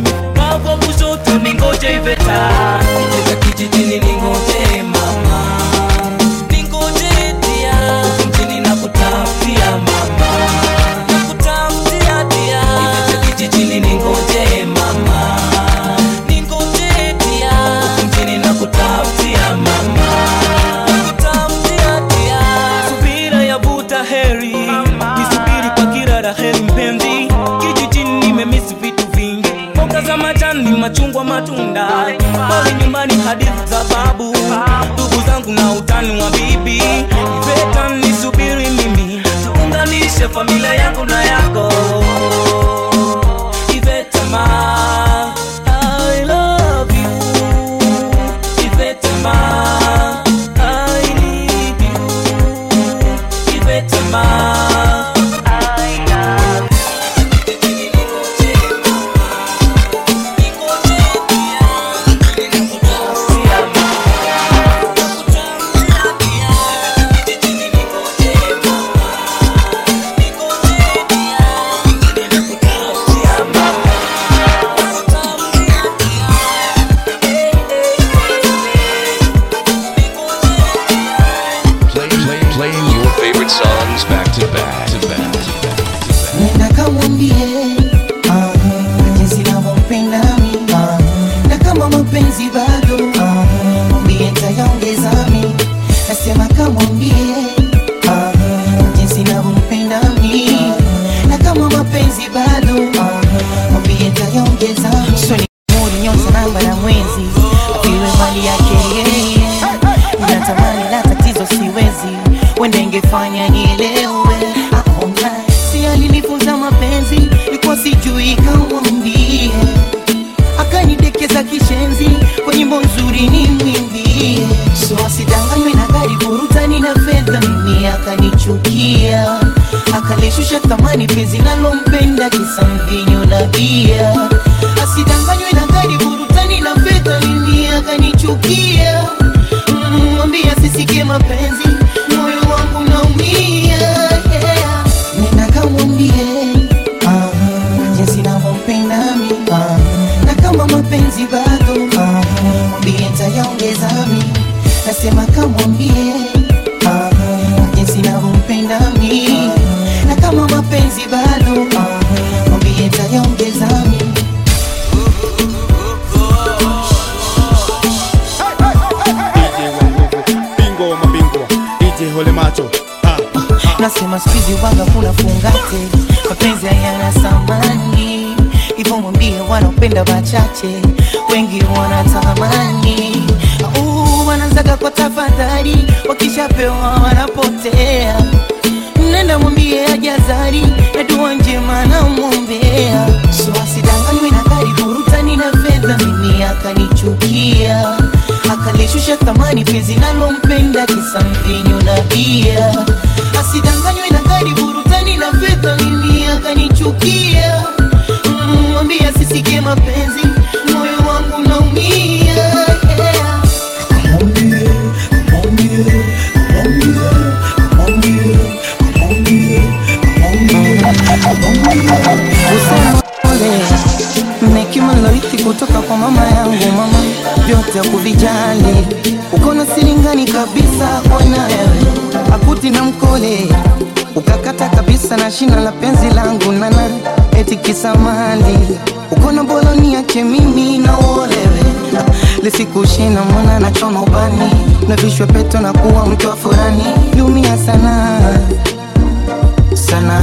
S5: ni machungwa matunda pale nyumbani hadithi za babu ndugu zangu na utani wa bibi iveta nisubiri mimi tuunganishe familia yangu na yako iveta ma I love you iveta ma I need you iveta ma I love
S15: Play, play, playing your favorite songs back to back to back to back.
S16: nenda kamwambie ah, jinsi navyompenda mi ah, na kama mapenzi bado ah, mwambie ntayaongeza mi nasema kamwambie ah, jinsi navyompenda mi na kama mapenzi bado ah, mwambie ntayaongeza mi swali muri nyota namba na mwezi apiwe mali yake yeye natamani la tatizo siwezi wende ingefanya nielewe aona si alinifunza mapenzi ilikuwa sijui kamwambie akanidekeza kishenzi kwa nyimbo nzuri ni mwimbie so asidanganywe na gari burutani na fedha mimi akanichukia akalishusha thamani penzi nalompenda kisa mvinyo na bia asidanganywe na gari burutani na fedha mimi akanichukia Mm, mwambie asisikie mapenzi moyo wangu naumia yeah. nenda kamwambie ah, jinsi navyompenda mi ah, na kama mapenzi bado ah, mwambie ntayaongeza mi nasema kamwambie ah, jinsi navyompenda mi na kama mapenzi bado ah, mwambie ntayaongeza mi
S17: DJ wa nguvu, bingwa wa mabingwa, DJ Hole Macho.
S16: nasema skuizi waga kuna fungate mapenzi hayana samani hivyo mwambie wanaopenda wachache wengi wanatamani Au, wanaanzaga kwa tafadhali wakishapewa wanapotea nenda mwambie ajazari na dua njema namwombea so asidanganywe na gari burutani na fedha mimi akanichukia akalishusha thamani penzi nalompenda kisa mvinyo na bia asidanganywe na gari burutani na fedha mimi akanichukia Mm, mwambie asisikie mapenzi moyo wangu naumia yeah. Kusema pole na hekima nilorithi kutoka kwa mama yangu mama vyote kuvijali uko na silingani kabisa ona wewe akuti na mkole ukakata kabisa na shina la penzi langu nana eti kisamali uko na boloni yake mimi na uolewe lisikushina mwana na choma ubani na vishwe peto na kuwa mke wa furani liumia sana sana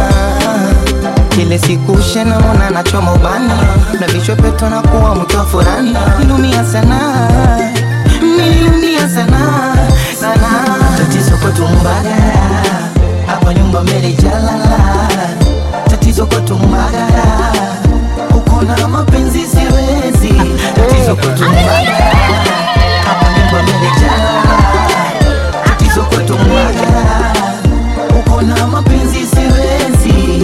S16: kile siku shena mona nachoma ubani na vichwa peto na kuwa mke wa furani nilumia sana nilumia sana sana tatizo kwetu mbagara hapa nyumba mbele jalala tatizo kwetu mbagara uko na mapenzi siwezi tatizo kwetu mbagara hapa nyumba mbele jalala tatizo kwetu mbagara uko na mapenzi siwezi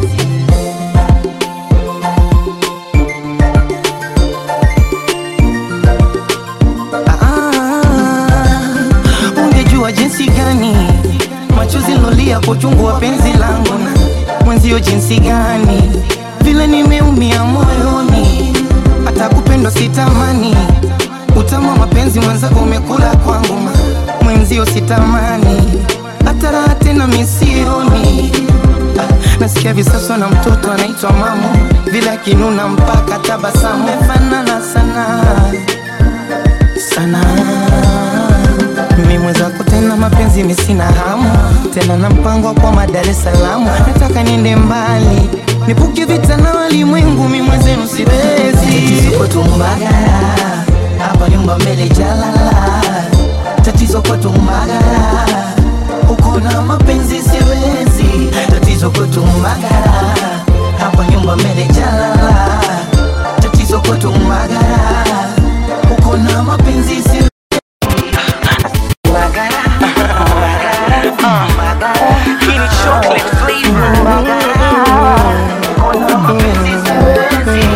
S16: Ah, ungejua jinsi gani machozi lolia kwa uchungu wa penzi langu na mwenzio jinsi gani vile nimeumia moyoni hata kupendwa sitamani utamu wa mapenzi mwenzako umekula kwangu ma mwenzio sitamani hata raha tena misioni ah, nasikia visaswa na mtoto anaitwa mamu vile akinuna mpaka tabasamu mefanana sana sana mimi mwenzako tena mapenzi misina hamu tena na mpango kwa madar es salaam nataka niende mbali nipuke vita na walimwengu mi mwenzenu siwezi kwetu Mbagala, hapa nyumba mbele jalala, tatizo kwetu Mbagala, uko na mapenzi siwezi, tatizo kwetu Mbagala, hapa nyumba mbele jalala, tatizo kwetu Mbagala, uko na mapenzi siwezi. Mbagala, Mbagala, Mbagala, hii ni chocolate flavor Mbagala, uko na mapenzi siwezi.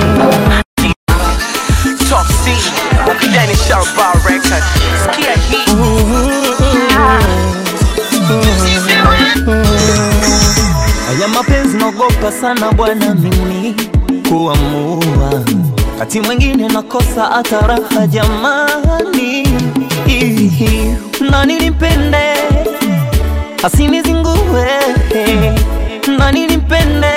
S18: Top C, Danny Sharpa record. Skia hii.
S5: Haya mapenzi naogopa sana bwana mimi kuamua, kati mwingine nakosa hata raha jamani. Ihi, Nani nimpende asinizingue, nani nimpende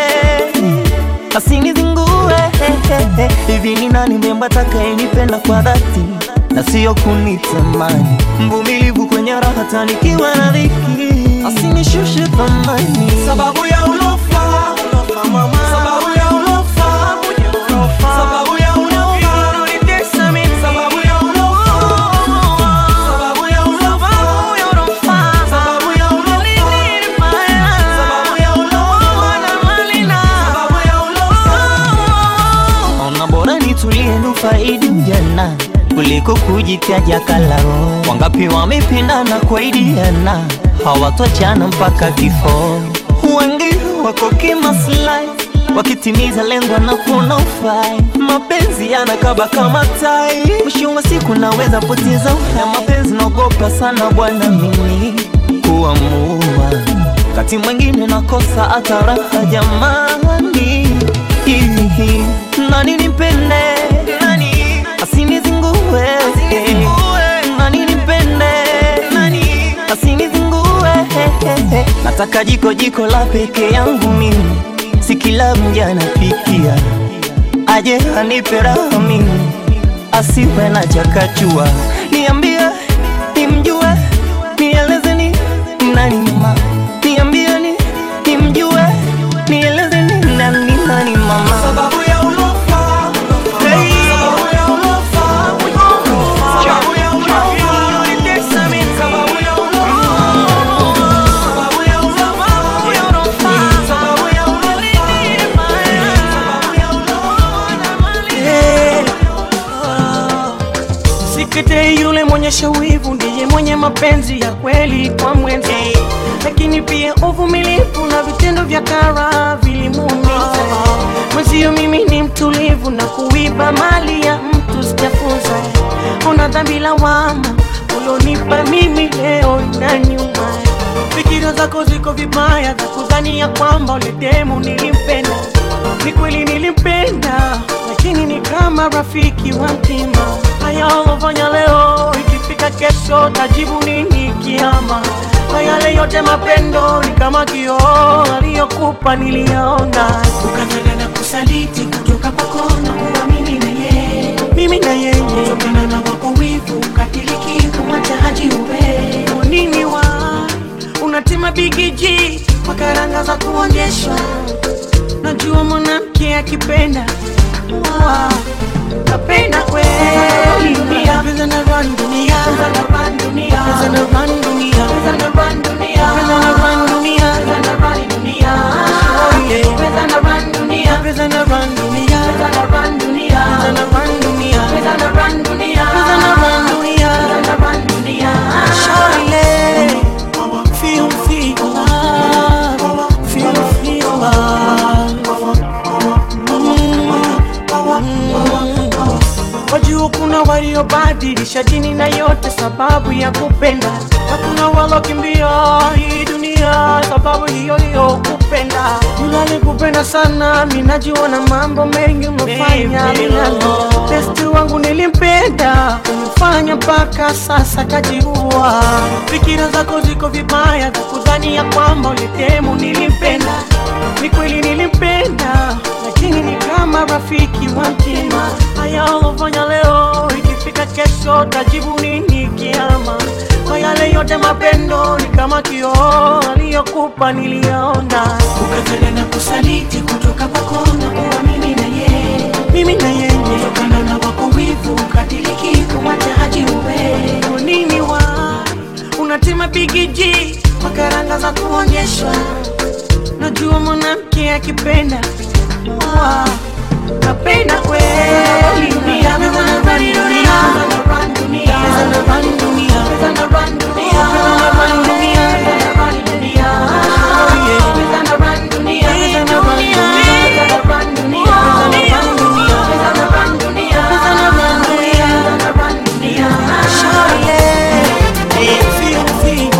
S5: asinizingue. Hivi ni nani mrembo atakayenipenda kwa dhati na sio kunitamani, mvumilivu kwenye raha tanikiwa na dhiki, asinishushe thamani
S18: Sababu ya ulofa, ulofa mama. Sababu ya ulofa, mwenye ulofa. Sababu ya ulofa, unanitesa mimi. Sababu ya ulofa. Sababu ya ulofa, sababu ya ulofa. Sababu ya ulofa, sababu ya ulofa, na malina. Sababu ya ulofa.
S5: Ona bora nitulie nufaidi ujana kuliko kujitaja kalao. Wangapi wamependana kwaidiana hawatoachana mpaka kifo. Wengi wako kimaslahi wakitimiza lengo na kuna ufai. Mapenzi yanakaba kama tai, mwisho wa siku naweza poteza uhai. Mapenzi naogopa sana bwana mimi kuamua, kati mwingine nakosa hata raha jamani. Ihi, nani nimpende nani asinizingue nani nimpende nani asinizingue nataka jiko jiko la peke yangu mimi si kila mja anapikia aje anipe raha mimi asiwe na chakachua niambie nimjue nieleze ni nani mama niambie ni nimjue nieleze ni nani nani mama
S18: Sababu ya ulofa, hey. Sababu ya ulofa, mwenye ulofa. Sababu ya ulofa, unanitesa mimi. Sababu ya ulofa. Sababu ya ulofa, mwenye ulofa. Sababu ya ulofa, sababu ya ulofa, na malina.
S8: Sikete yule mwenye shawivu ndiye mwenye mapenzi ya kweli kwa mwenzi, lakini pia uvumilivu na vitendo vya kara vilimuumiza mwenzio. Mimi ni mtulivu na kuiba mali ya mtu sijafunza. Una dhambi lawama ulionipa mimi leo na nyuma. Fikira zako ziko vibaya za kudhania kwamba ule demu nilimpenda. Ni kweli nilimpenda, lakini ni kama rafiki wa mtima. Haya ulofanya leo, ikifika kesho tajibu nini kiama? Na yale yote mapendo ni kama kioo aliyokupa niliyaona, ukataka na kusaliti kutoka kwako na kuwa mimi na yeye, mimi na yeye, kutokana na wako wivu ukatiliki kumwacha haji uwe Kwa nini wa unatima bigiji kwa karanga za kuonyeshwa najua mwanamke akipenda Wow, napenda kweli dunia Pesa na run dunia Pesa na run dunia Pesa na run dunia Pesa na run dunia Pesa na run dunia Pesa na run dunia Oh yeah Pesa na run dunia Pesa na run dunia Pesa na run dunia Pesa na run dunia Pesa na run dunia Pesa na run dunia Pesa na run dunia Shawty Feel feel love Feel feel love Wajua kuna waliobadilisha dini na yote sababu ya kupenda, na kuna walokimbia hii dunia sababu hiyo hiyo kupenda. Yule alikupenda sana, mimi najua na mambo mengi umefanya minalo. Besti wangu nilimpenda, umefanya mpaka sasa kajiua. Fikira zako ziko vibaya za kudhania kwamba ulitemu nilimpenda. Ni kweli nilimpenda, lakini ni kama rafiki wa mtima. Haya ulofanya leo, ikifika kesho tajibu nini kiama? Kwa yale yote mapendo ni kama kioo aliyokupa niliyaona, ukataka na kusaliti kutoka kwako na kuwa mimi na yeye, mimi na yeye, kutokana na Unajua mwanamke akipenda Wow. napenda kweli dunia mimi wanna run dunia wanna run dunia wanna run dunia wanna run dunia wanna run dunia wanna run dunia Oh, yeah. wanna run dunia wanna run dunia wanna run dunia wanna run dunia wanna run dunia wanna run dunia wanna run dunia Sure, yeah. Hey, feel, feel,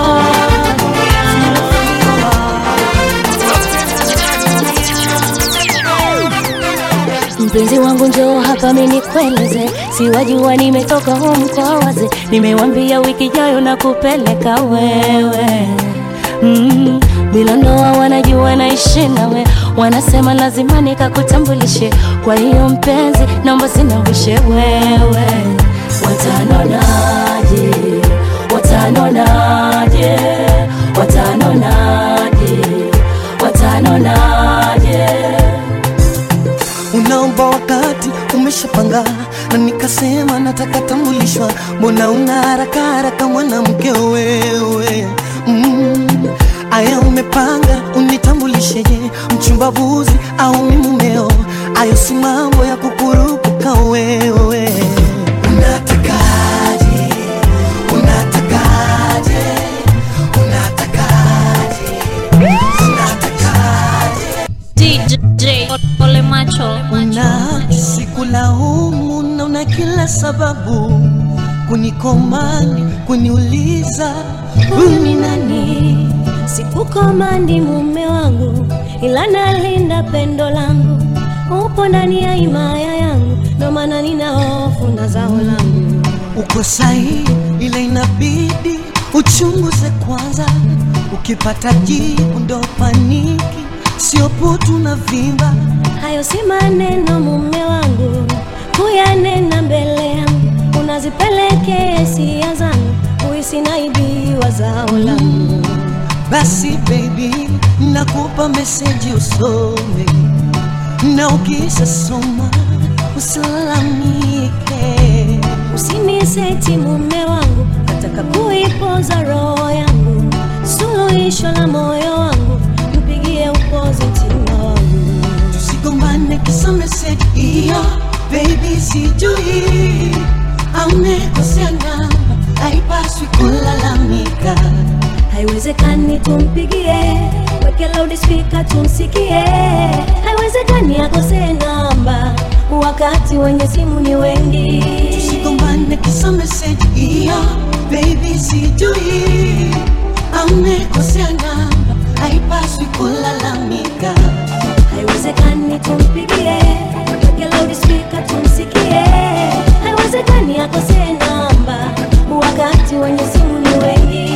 S10: mpenzi wangu njoo hapa mimi nikueleze siwajua nimetoka home kwa waze nimewambia wiki jayo na kupeleka wewe mm, bila ndoa wanajua naishi nawe wanasema lazima nikakutambulishe kwa hiyo mpenzi naomba sinawishe wewe watanonaje watanonaje watanonaje watanonaje
S6: unaomba wakati umeshapanga na nikasema nataka tambulishwa mbona una haraka haraka mwanamke wewe mm. aya umepanga unitambulisheje mchumbavuzi au mi mumeo ayo si mambo ya kukurupuka wewe unatakaje unatakaje unatakaje unatakaje
S10: DJ Ole Macho
S6: na sikulaumu na una kila sababu kunikomani kuniuliza
S10: huyu ni nani sikukomandi mume wangu ila nalinda pendo langu upo ndani ya himaya yangu ndo maana nina hofu na zao langu
S6: uko sahi ila inabidi uchunguze kwanza ukipata jibu ndo paniki sio putu na vimba
S10: hayo si maneno mume wangu kuyanena mbele yangu unazipeleke hisia zangu kuhisi naibiwa zao langu
S6: basi baby nakupa meseji usome na ukishasoma usilalamike
S10: usiniseti mume wangu nataka kuipoza roho yangu suluhisho la moyo wangu mpigie upoze mtima wangu
S6: tusigombane kisa meseji hiyo baby sijui amekosea namba haipaswi kulalamika
S10: haiwezekani tumpigie weke loudspeaker tumsikie haiwezekani akose namba wakati wenye simu ni wengi
S6: tusigombane kisa meseji hiyo baby sijui amekosea namba haipaswi kulalamika
S10: haiwezekani tumpigie weke loudspeaker tumsikie haiwezekani akose namba wakati wenye simu ni wengi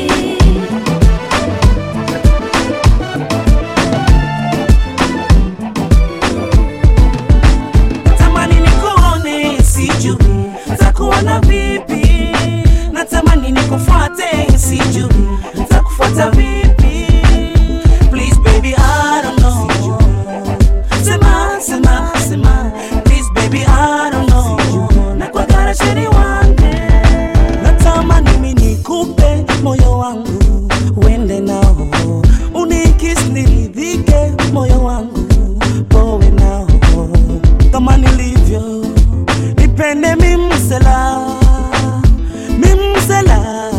S18: natamani nikuone sijui takuona vipi natamani nikufuate sijui takufuata vipi please baby I don't know sema sema sema please baby I don't know nakwagara sheri wange natamani mimi nikupe moyo wangu uende nao unikis niridhike moyo wangu powe nao kama nilivyo nipende mimsela mimsela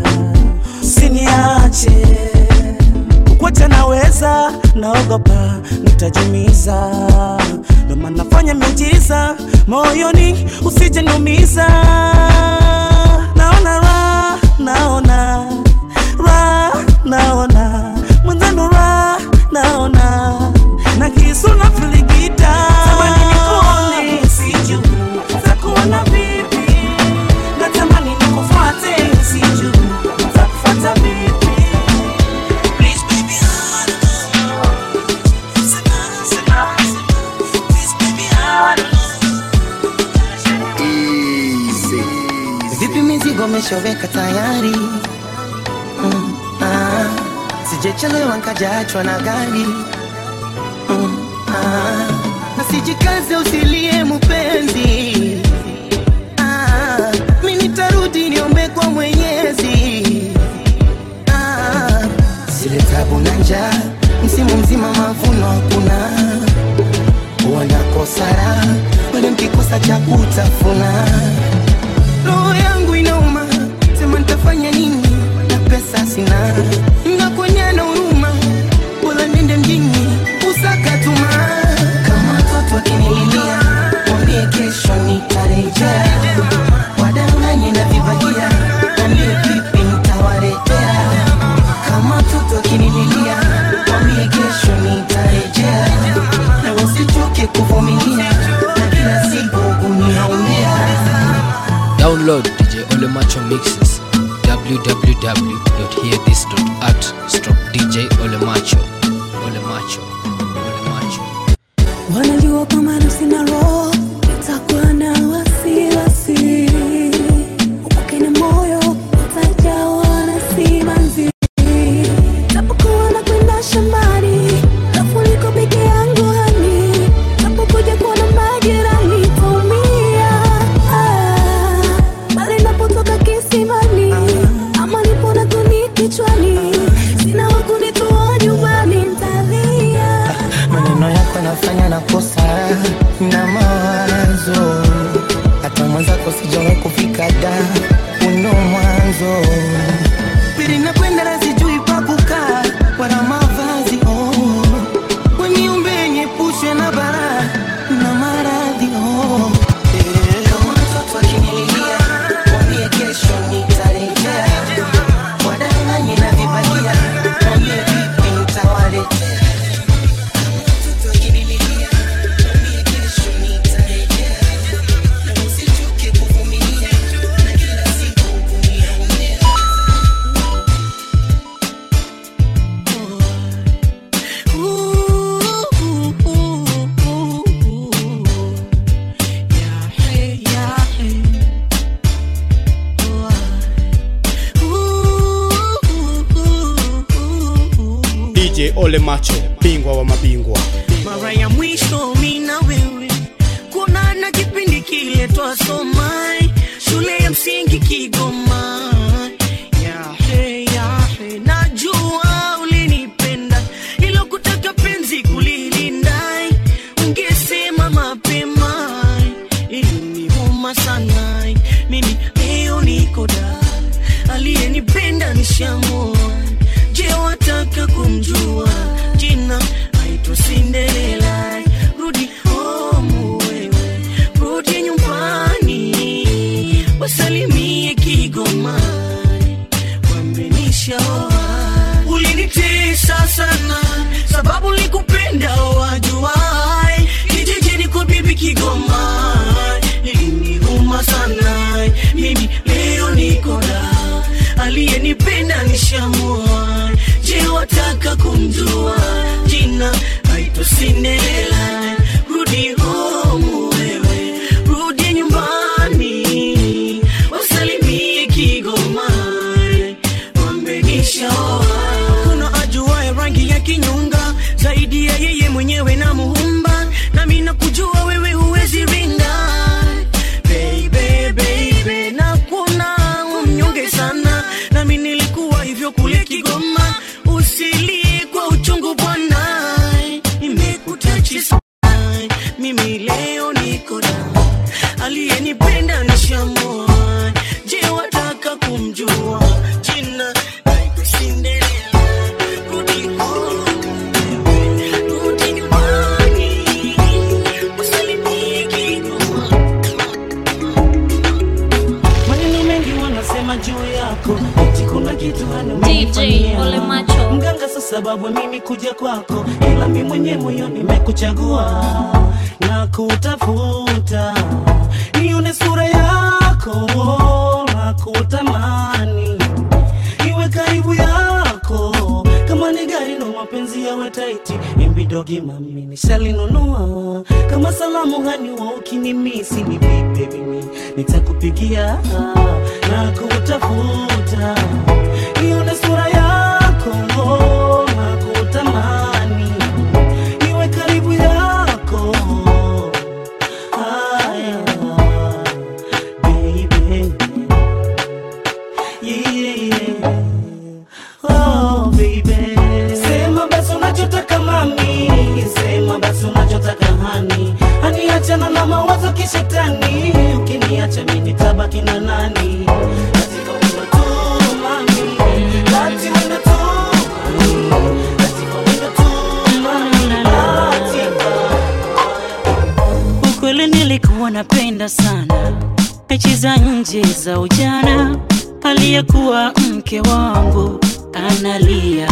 S18: siniache kwacha naweza naogopa nitajumiza ndomana nafanya miujiza moyoni usijeniumiza naona ra naona ra naona mwenzanu ra naona na kisu na filigita tamani nikuone siju takuona vipi natamani nikufuate siju takufuata vipi Please, baby, I don't know. Sema, sema, sema. Please, baby, I don't
S6: vipi mizigo meshoweka tayari mm, ah, sijechelewa nkajaachwa na gari mm, ah, na sijikaze usilie mupenzi ah, mi nitarudi niombe kwa mwenyezi ah, zile tabu na njaa msimu
S16: nakosa cha kutafuna roho yangu inauma sema nitafanya nini na pesa sina nakonyana huruma bora nende mjini usakatuma kama watoto akinililia mwambie kesho nitarejea wadanganye na vibagia mwambie pipi nitawaletea kama mtoto akinililia mwambie kesho nitarejea na wasichoke kuvumilia na kila siku kuniaumia
S19: Download DJ Ole Macho mixes www.hearthis.at stroke DJ Ole Macho Ole Macho Ole Macho
S10: wanajua kama nafsi na roho itakuwa na wasiwasi upake na moyo utajawa na simanzi tapokuwa na kwenda shambani tafuliko peke yangu hani tapokuja kuona majirani taumia Ah, pale napotoka kisimani ama nipo na kuni kichwani sina wakunitoa nyumbani ntalia
S16: maneno yako nafanya nakosa na mawazo hata mwenzako sijawahi kufika da uno mwanzo pili nakwenda na sijui pa kukaa wala mavazi oh. weniumbe nyepushwe na bara na maradhi oh. Eh, kama mtoto akinililia mwambie kesho nitarejea wadanganye na vibalia mwambie vipi nitawaletea
S17: DJ Ole Macho, bingwa wa mabingwa.
S8: mara ya mwisho mi na wewe kuonana kipindi kile twasoma shule ya msingi Kigoma. Yahe, yahe, najua ulinipenda ilo kutaka penzi kulilinda, ungesema mapema iliniuma sana. Mimi leo niko da, aliyenipenda nishamua. Je, wataka kumjua jina? Aitwa Cinderella. Rudi home wewe, rudi nyumbani, wasalimie Kigoma, wamenishaoa. Ulinitesa sana sababu likupenda wajuai, kijijini kwa bibi Kigoma, iliniuma sana. Mimi leo niko da, aliyenipenda nishamua. Je, wataka kumjua jina? Aitwa Cinderella. Rudi home wewe, rudi nyumbani, wasalimie Kigoma, wamenishaoa. Kuna ajuaye rangi ya kinyonga zaidi ya yeye mwenyewe na muumba, nami nakujua wewe huwezi rinda baby, baby, nakuona umnyonge sana, nami nilikuwa hivyo kule Kigoma. Usilie kwa uchungu bwana, imekutachi sana. Mimi leo niko da, aliyenipenda nishamua. Je, wataka kumjua jina? Naitwa Cinderella. Rudi home, rudi nyumbani, usalimie Kigoma. maneno mengi wanasema juu yako eti kuna kitu
S7: DJ Ole Macho.
S8: mganga sa sababu mimi kuja kwako ila mi mwenye moyo nimekuchagua na kutafuta nione sura yako na kutamani iwe karibu yako kama ni gari no mapenzi yawe taiti imbidogi mami nishalinunua kama salamu hani wa ukinimisi ni vipi mimi nitakupigia na kutafuta nione sura yako na kutamani iwe karibu yako haya baby yeah oh baby sema basi unachotaka mami sema basi unachotaka hani hani achana na mawazo kishetani
S5: nitabaki na nani Katika wendo tu mami Lati wendo tu Katika wendo tu mami Latika
S3: ukweli nilikuwa napenda sana mechi za nje za ujana aliyekuwa mke wangu analia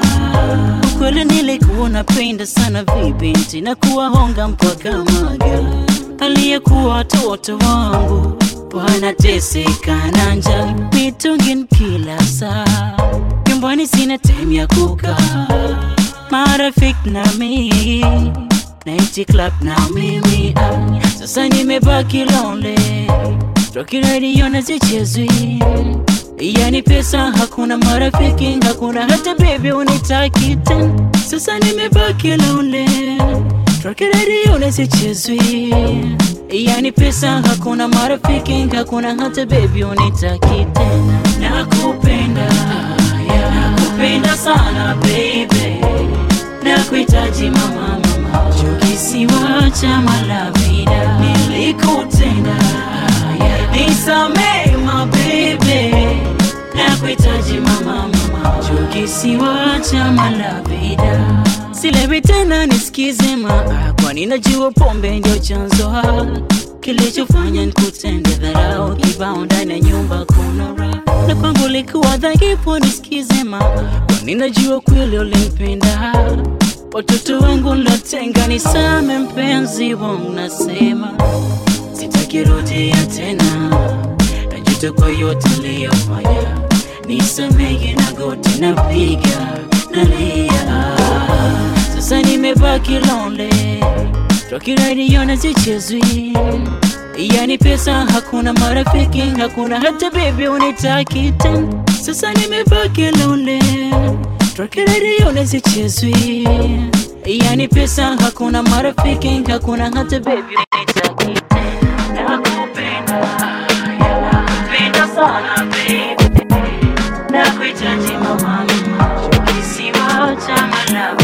S3: ukweli nilikuwa napenda sana vibinti na kuwahonga mpaka maga aliyekuwa watoto wangu wanateseka na njaa mitungin kila saa nyumbani sina time ya kukaa marafiki na mimi Night club na mimi ah, sasa nimebaki lonely Rocky radio na zichezwi yani pesa hakuna marafiki hakuna hata baby unitaki tena sasa nimebaki lonely Rocky radio na zichezwi yani pesa hakuna marafiki hakuna hata baby unitaki tena nakupenda yeah. nakupenda sana baby nakuhitaji mama mama kisiwa cha malavida nilikutenda yeah. nisamee mabebe nakuhitaji mama mama kisiwa cha malavida silewi tena nisikize maa kwani najua pombe ndio chanzo ha kilichofanya nikutende dharau kibao ndani ya nyumba kuna raha na kwangu likuwa dhaifu nisikize maa kwani najua kweli ulimpenda watoto wangu lotenga nisame mpenzi wangu nasema sitakirudia tena najuta kwa yote niliyofanya nisamehe na goti napiga nalia sasa nimebaki lonely Rocky radio na zichezwi yani pesa hakuna marafiki hakuna hata baby unitaki tena sasa nimebaki lonely Rocky radio na zichezwi yani pesa hakuna marafiki hakuna hata baby unitaki tena nakupenda yeah, nakupenda sana baby nakuhitaji mama mama kisiwa cha malawi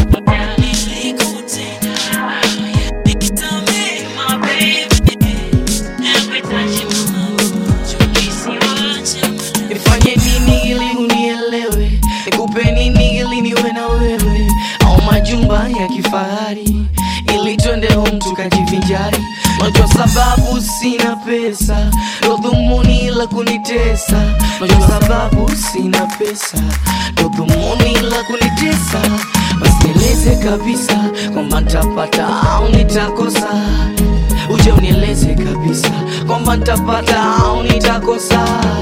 S5: nifanye nini ili unielewe nikupe nini ili niwe na wewe au majumba ya kifahari ili twende home tukajivinjari najua sababu sina pesa ndo dhumuni la kunitesa najua sababu sina pesa ndo dhumuni la kunitesa basi nieleze kabisa kwamba ntapata au nitakosa uje unieleze kabisa kwamba ntapata au nitakosa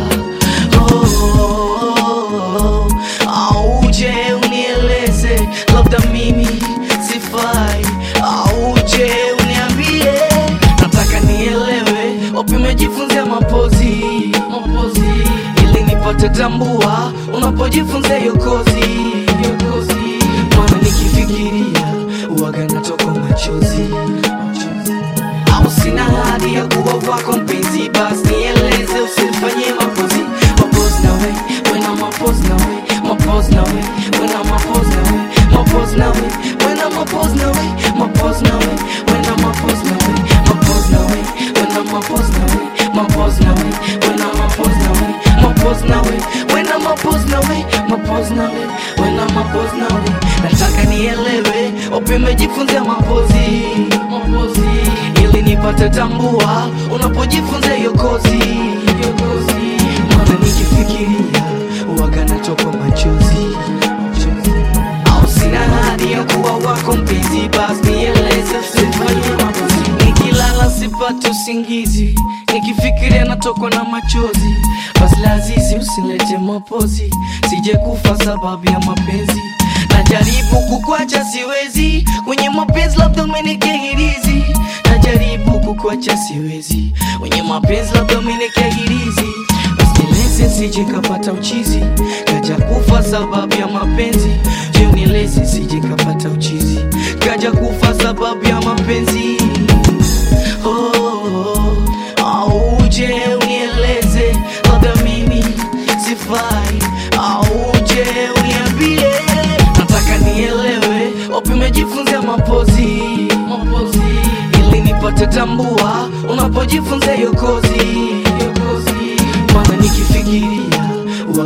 S5: oh, au uje unieleze labda mimi sifai au uje uniambie nataka nielewe wapi umejifunzia mapozi mapozi ili nipate tambua unapojifunzia hiyo kozi hiyo kozi maana nikifikiria uwaga natoka machozi au sina hadi ya kuwa wako mpenzi basi nieleze usinifanyie mapozi mapozi nawe wena mapozi nawe mapozi nawe wena mapozi nawe mapozi nawe wena mapozi nawe mapozi nawe wena mapozi nawe mapozi nawe wena mapozi nawe mapozi nawe wena mapozi nawe mapozi nawe wena mapozi nawe mapozi nawe wena mapozi nawe nataka nielewe wapi umejifunzia mapozi mapozi ili nipate tambua unapojifunza hiyo kozi hiyo kozi maana nikifikiria uwaga natoka machozi au sina hadi ya kuwa wako mpenzi basi nieleze usifanye mapozi nikilala sipate usingizi nikifikiria natokwa na machozi basi lazizi usilete mapozi sije kufa sababu ya mapenzi najaribu kukwacha siwezi kwenye mapenzi labda umenikehirizi najaribu kukwacha siwezi kwenye mapenzi labda umenikehirizi Usinileze sije kapata uchizi kaja kufa sababu ya mapenzi je unileze sije kapata uchizi kaja kufa sababu ya mapenzi oh, oh, au uje unieleze labda mimi sifai au uje uniambie nataka nielewe wapi umejifunzia mapozi mapozi ili nipate tambua unapojifunza hiyo kozi hiyo kozi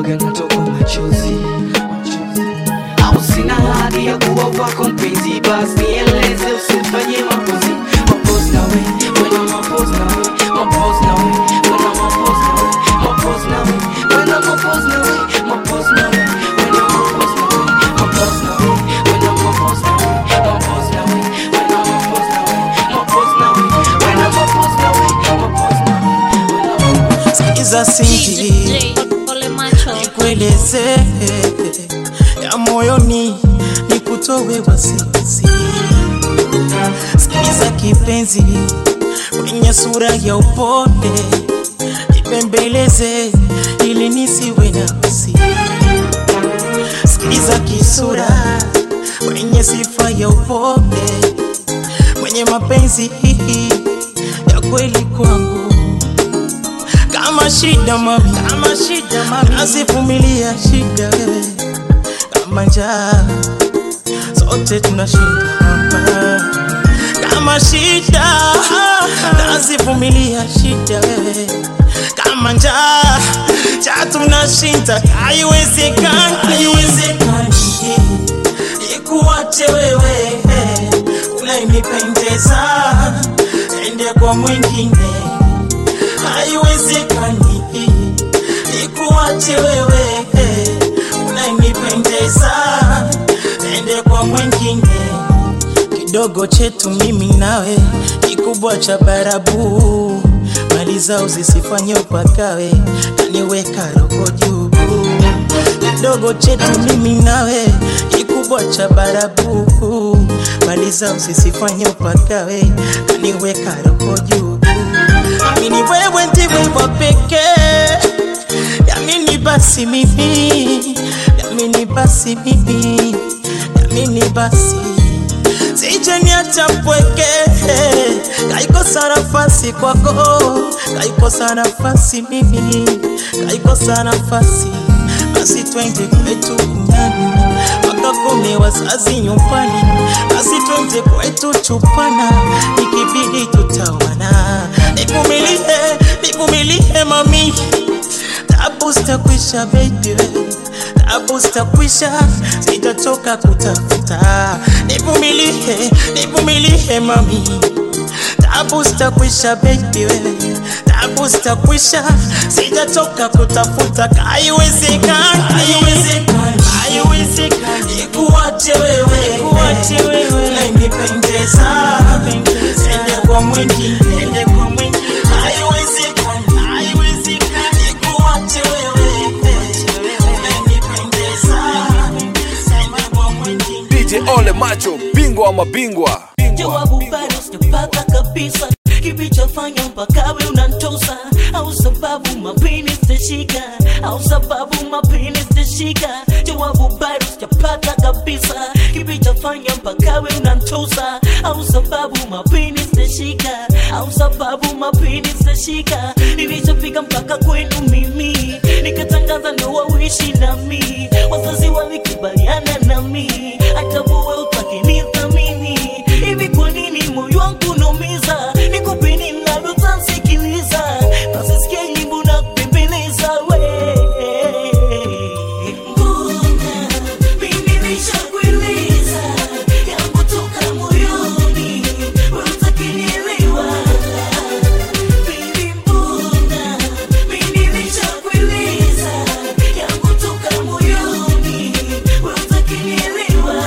S5: waga natoka machozi au sina hadi ya kuwa wako mpenzi basi nieleze usifanye mapozi mapozi nawe wena mapozi nawe mapozi nawe wena mapozi nawe mapozi nawe wena mapozi nawe mapozi nawe wena mapozi nawe mapozi nawe wena mapozi nawe mapozi nawe wena mapozi nawe mapozi nawe wena mapozi nawe mapozi nawe
S8: sikiza sinti nikueleze ya moyoni nikutowe wasiwasi sikiza kipenzi kwenye sura ya upole nipembeleze ili nisiwe na wasi sikiza kisura kwenye sifa ya upole mwenye mapenzi ya kweli kwangu kama shida mami, kama shida mami, nasivumilia shida wewe, kama njaa sote tunashinda hapa, kama shida nasivumilia shida wewe, kama njaa cha tunashinda, haiwezekani, haiwezekani ikuache wewe unayenipendeza ende kwa mwingine haiwezekani ikuache wewe unayenipendeza ende kwa mwingine kidogo chetu mimi nawe kikubwa cha barabu mali zao zisifanye upakawe naniweka roho juu kidogo chetu mimi nawe kikubwa cha barabu mali zao zisifanye upakawe naniweka roho juu amini wewe ndiwe wa pekee yamini basi mimi yamini basi mimi yamini basi sije niacha mpweke kaikosa nafasi kwako kaikosa nafasi mimi kaikosa nafasi basi twende kwetu kunyani wakakome wazazi nyumbani basi twende kwetu chupana ikibidi tutawana nivumilie nivumilie mami tabu zitakwisha baby tabu zitakwisha sitatoka kutafuta nivumilie nivumilie mami tabu zitakwisha baby tabu zitakwisha sitatoka kutafuta haiwezekani haiwezekani haiwezekani ikuache wewe ikuache wewe unanipendeza ende kwa mwingine ende kwa mwingine haiwezekani haiwezekani ikuache wewe unanipendeza ende kwa mwingine
S15: DJ Ole Macho, bingwa wa mabingwa.
S4: jawabu bado sijapata kabisa kilichofanya mpaka we unantosa au sababu mapini sitashika au sababu mapini sitashika jawabu bado sijapata kabisa kilichofanya mpaka we unantosa au sababu mapini sitashika au sababu mapini sitashika nilichofika mpaka kwenu mimi nikatangaza ndoa uishi nami wazazi walikubaliana nami hata wewe utakinithamini hivi kwa nini moyo wangu unaumiza nikupe nini nalotansikiliza nasisikia nyimbo na kupembeleza we mbona mimi nishakueleza yangu toka moyoni we utakinielewa Baby, mbona mimi nishakueleza yangu toka moyoni we utakinielewa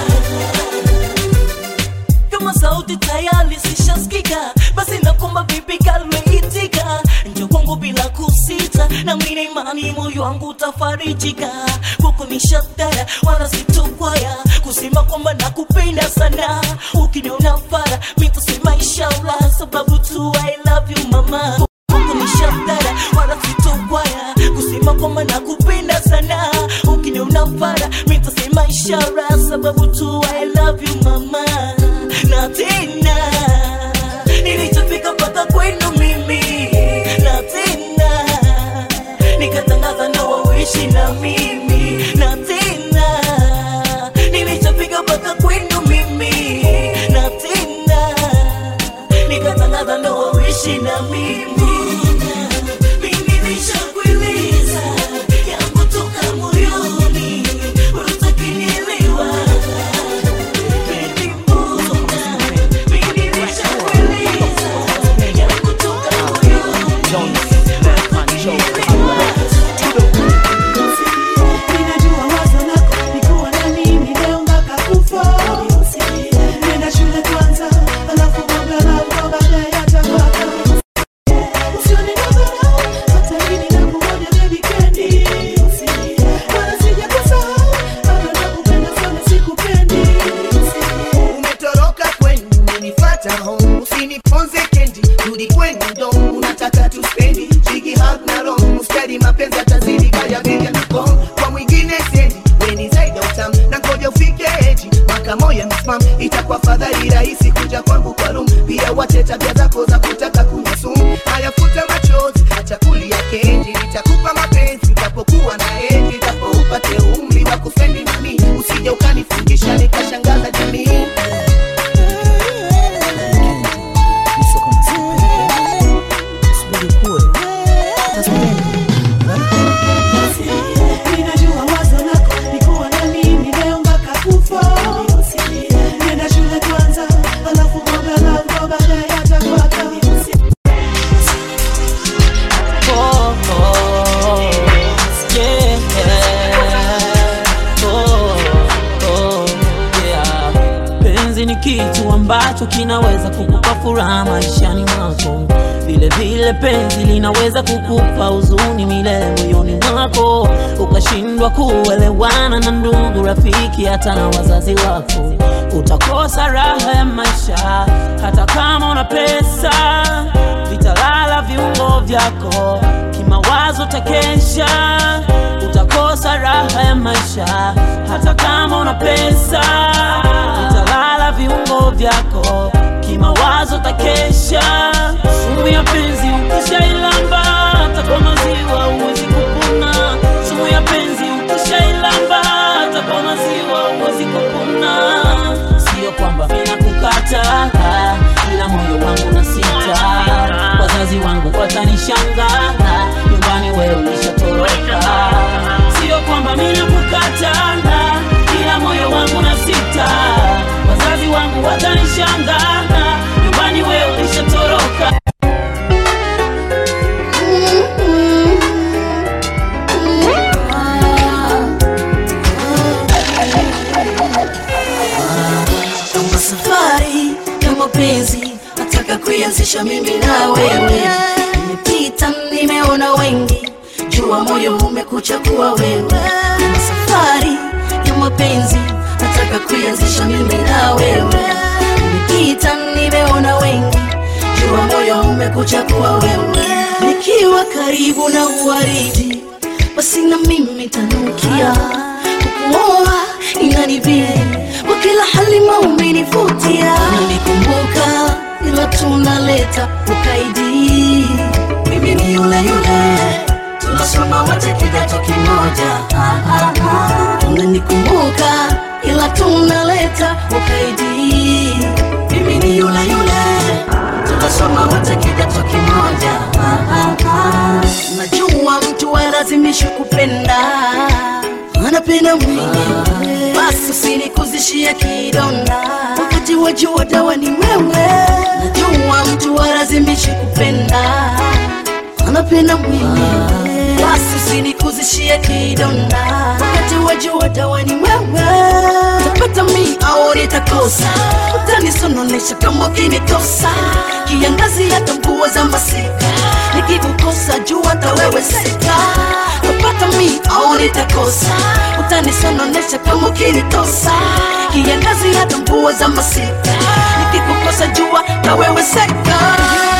S4: kama sauti tayari zishasikika basi nakomba vipi kalmeitika njo kwangu bila kusita na mine imani moyo wangu utafarijika kwako ni shatara wala sitokwaya kusema kwamba nakupenda sana ukiniona fara mitasema inshallah sababu tu I love you mama kwako ni shatara wala sitokwaya kusema kwamba nakupenda sana ukiniona fara mitasema ishara sababu tu I love you mama na tena nilichofika mpaka kwenu mimi na tena nikatangaza ndoa uishi na mimi na tena nilichofika mpaka kwenu mimi na tena nikatangaza ndoa uishi na mimi mimi nishakueleza yangu toka
S20: kitu ambacho kinaweza kukupa furaha maishani mwako vile vile penzi linaweza kukupa huzuni milele moyoni mwako ukashindwa kuelewana na ndugu rafiki hata na wazazi wako utakosa raha ya maisha hata kama una pesa vitalala viungo vyako kimawazo takesha utakosa raha ya maisha hata kama una pesa vitalala viungo vyako kimawazo takesha sumu ya penzi ukishailamba hata kwa maziwa huwezi kupona sumu ya penzi ukishailamba hata kwa maziwa huwezi kupona sio kwamba ninakukata ila moyo wangu na sita wazazi wangu watanishanga nyumbani wewe ulishatoroka sio kwamba ninakukata ila moyo wangu na sita wazazi wangu watanishanga nyumbani wewe ulishatoroka
S4: kama safari ya mapenzi nataka kuianzisha mimi na wewe nimepita nimeona wengi jua moyo umekuchagua wewe kama safari ya mapenzi nataka kuianzisha mimi na wewe nimepita nimeona wengi jua moyo umekuchagua wewe nikiwa karibu na uwaridi basi na mimi tanukia kukuoa inanibidi kwa kila hali maumenivutia nilikumbuka ila tunaleta ukaidi mimi ni yule yule tunasoma wote kidato kimoja ah, ah, ah. unanikumbuka ila tunaleta ukaidi mimi ni yule yule tunasoma wote kidato kimoja ah, ah, ah. najua mtu alazimishi kupenda anapenda mwingine basi usinikuzishia kidonda wakati wa jua dawa ni wewe najua mtu alazimishi kupenda anapenda mwingine basi usinikuzishia kidonda wakati wa jua dawa ni wewe tapata mi au nitakosa utanisononesha kama ukinikosa kiangazi hata mvua za masika nikikukosa jua hata wewe sika tapata mi au nitakosa utanisononesha kama ukinikosa kiangazi hata mvua za masika nikikukosa jua na wewe seka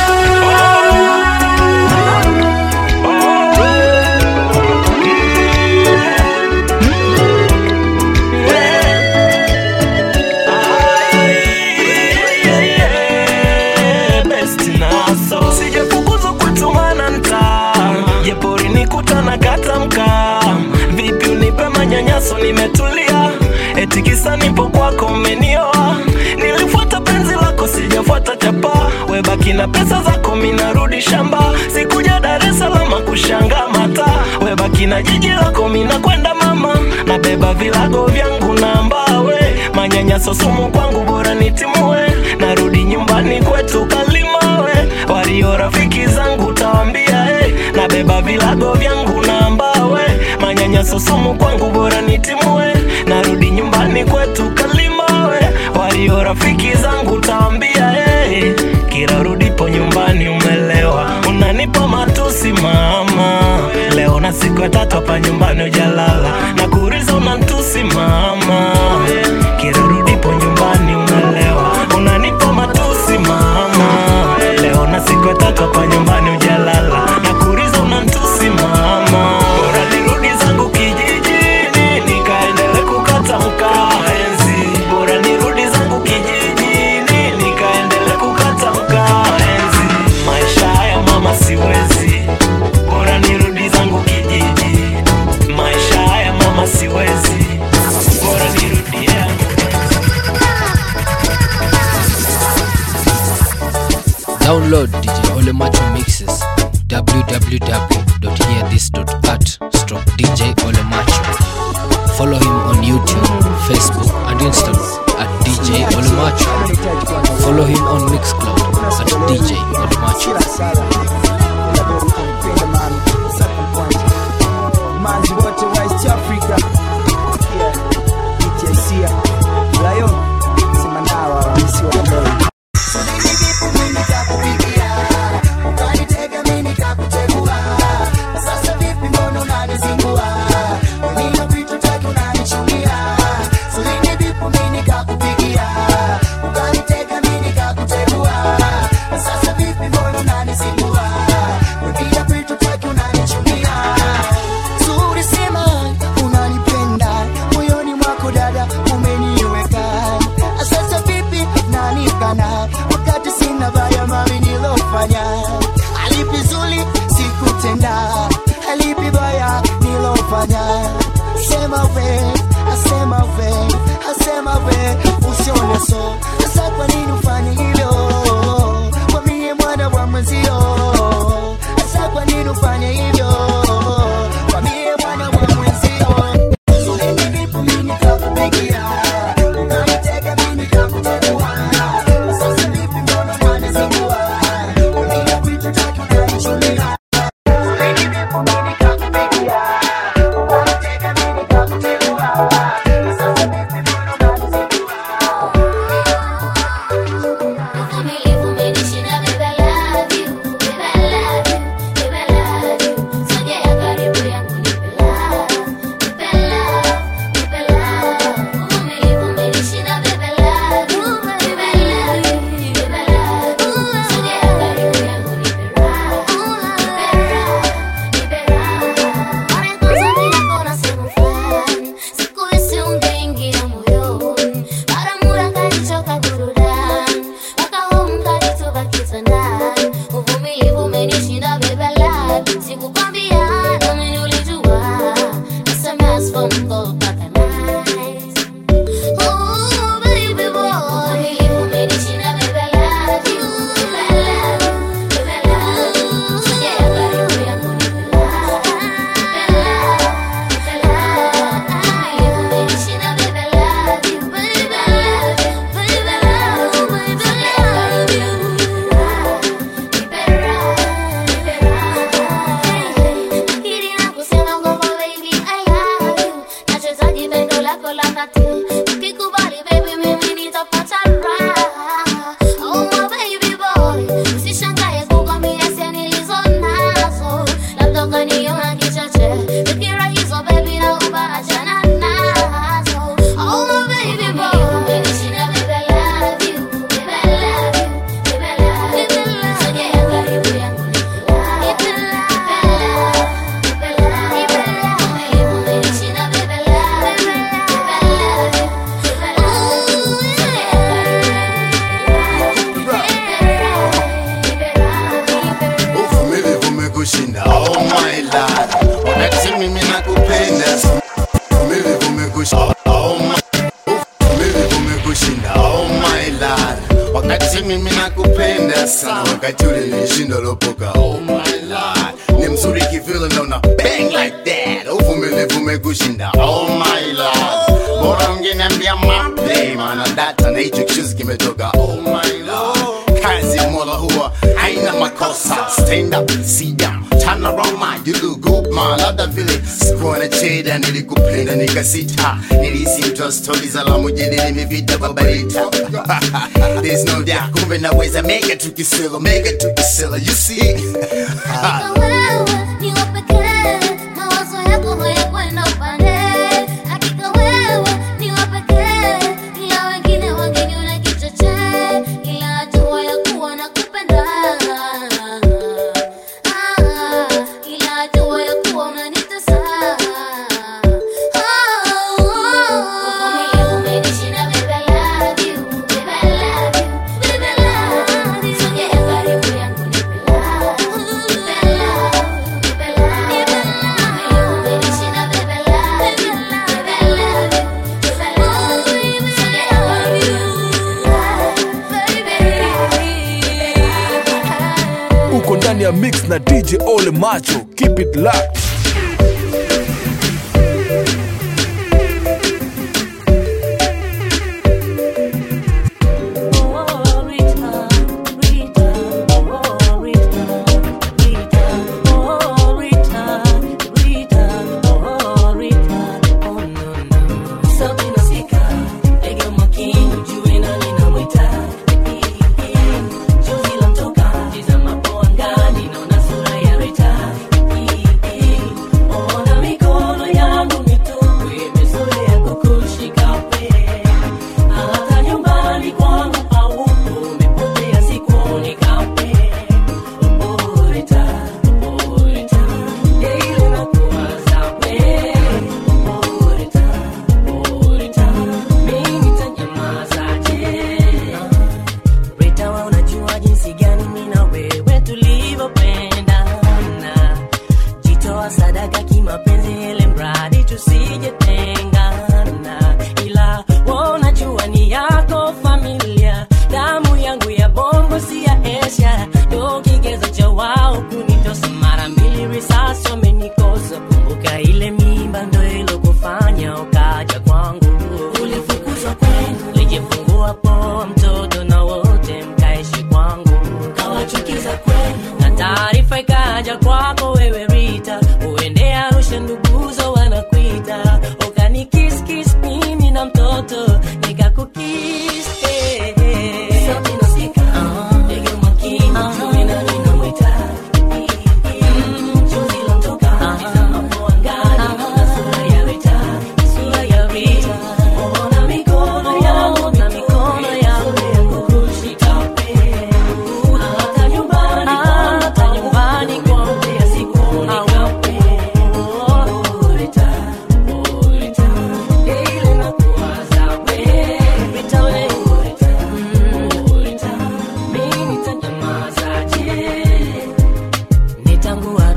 S18: best naso sijafukuzwa kutumana nta jepori nikutana katamka vipi unipe manyanyaso nimetulia eti kisa nipo kwako umenioa nilifuata penzi lako sijafuata chapa webaki na pesa zako minarudi shamba sikuja dar es salama kushanga mata webaki na jiji lako minakwenda mama nabeba vilago vyangu na mbawe manyanyaso sumu kwangu bora nitimue narudi nyumbani kwetu kalimawe walio rafiki zangu tawambia hey, nabeba vilago vyangu na mbawe manyanyaso sumu kwangu bora nitimue narudi nyumbani kwetu kalimawe walio rafiki zangu tawambia hey, kila rudipo nyumbani umelewa unanipa matusi mama leo na siku ya tatu hapa nyumbani ujalala na kuriza unantusi mama kila rudipo nyumbani umelewa unanipa matusi mama leo na siku ya tatu hapa nyumbani ujalala na kuriza unantusi mama bora nirudi zangu kijijini nikaendele kukata mkaenzi bora nirudi zangu kijijini nikaendele kukata mkaenzi maisha haya mama siwezi bora nirudi zangu kijiji maisha haya mama siwezi bora nirudi yangu
S19: Download DJ Ole Macho mixes www.hearthis.at stroke DJ Ole Macho. Follow him on YouTube, Facebook, and Instagram at DJ Ole Macho. Follow him on Mixcloud at DJ Ole Macho.
S21: manzi wote wa East Africa Yeah, ETIC. Lion, sema nao hawa.
S16: asema we asema we asema we usione so sasa kwa nini ufanye hivyo mwambie mwana wa mwenzio sasa kwa nini ufanye hivyo mwambie mwana wa mwenzio
S1: uvumilivu umekushinda oh my lord wakati mimi nakupenda uvumilivu umekushinda oh my uvumilivu umekushinda oh my lord wakati mimi nakupenda sana wakati ule nilishinda lopoka oh my lord ni mzuri kivile naona bang like that uvumilivu umekushinda oh my lord bora ungeniambia maplay maana data na hicho kichuzi kimetoka oh my lord kazi ya mola huwa haina makosa stand up sit down turn around man you look good man labda vile sikuwa na cheda nilikupenda nikasita nilisi mtu wa stori za la mujini nimevita babarita there's no doubt kumbe naweza mega tukisela mega tukisela you see
S22: uko ndani ya mix na dj ole macho keep it locked
S23: Juzi la mtoka, tizama poa ngani, naona sura ya Rita.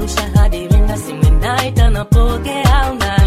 S4: narusha hadi ringa simu naita napokea una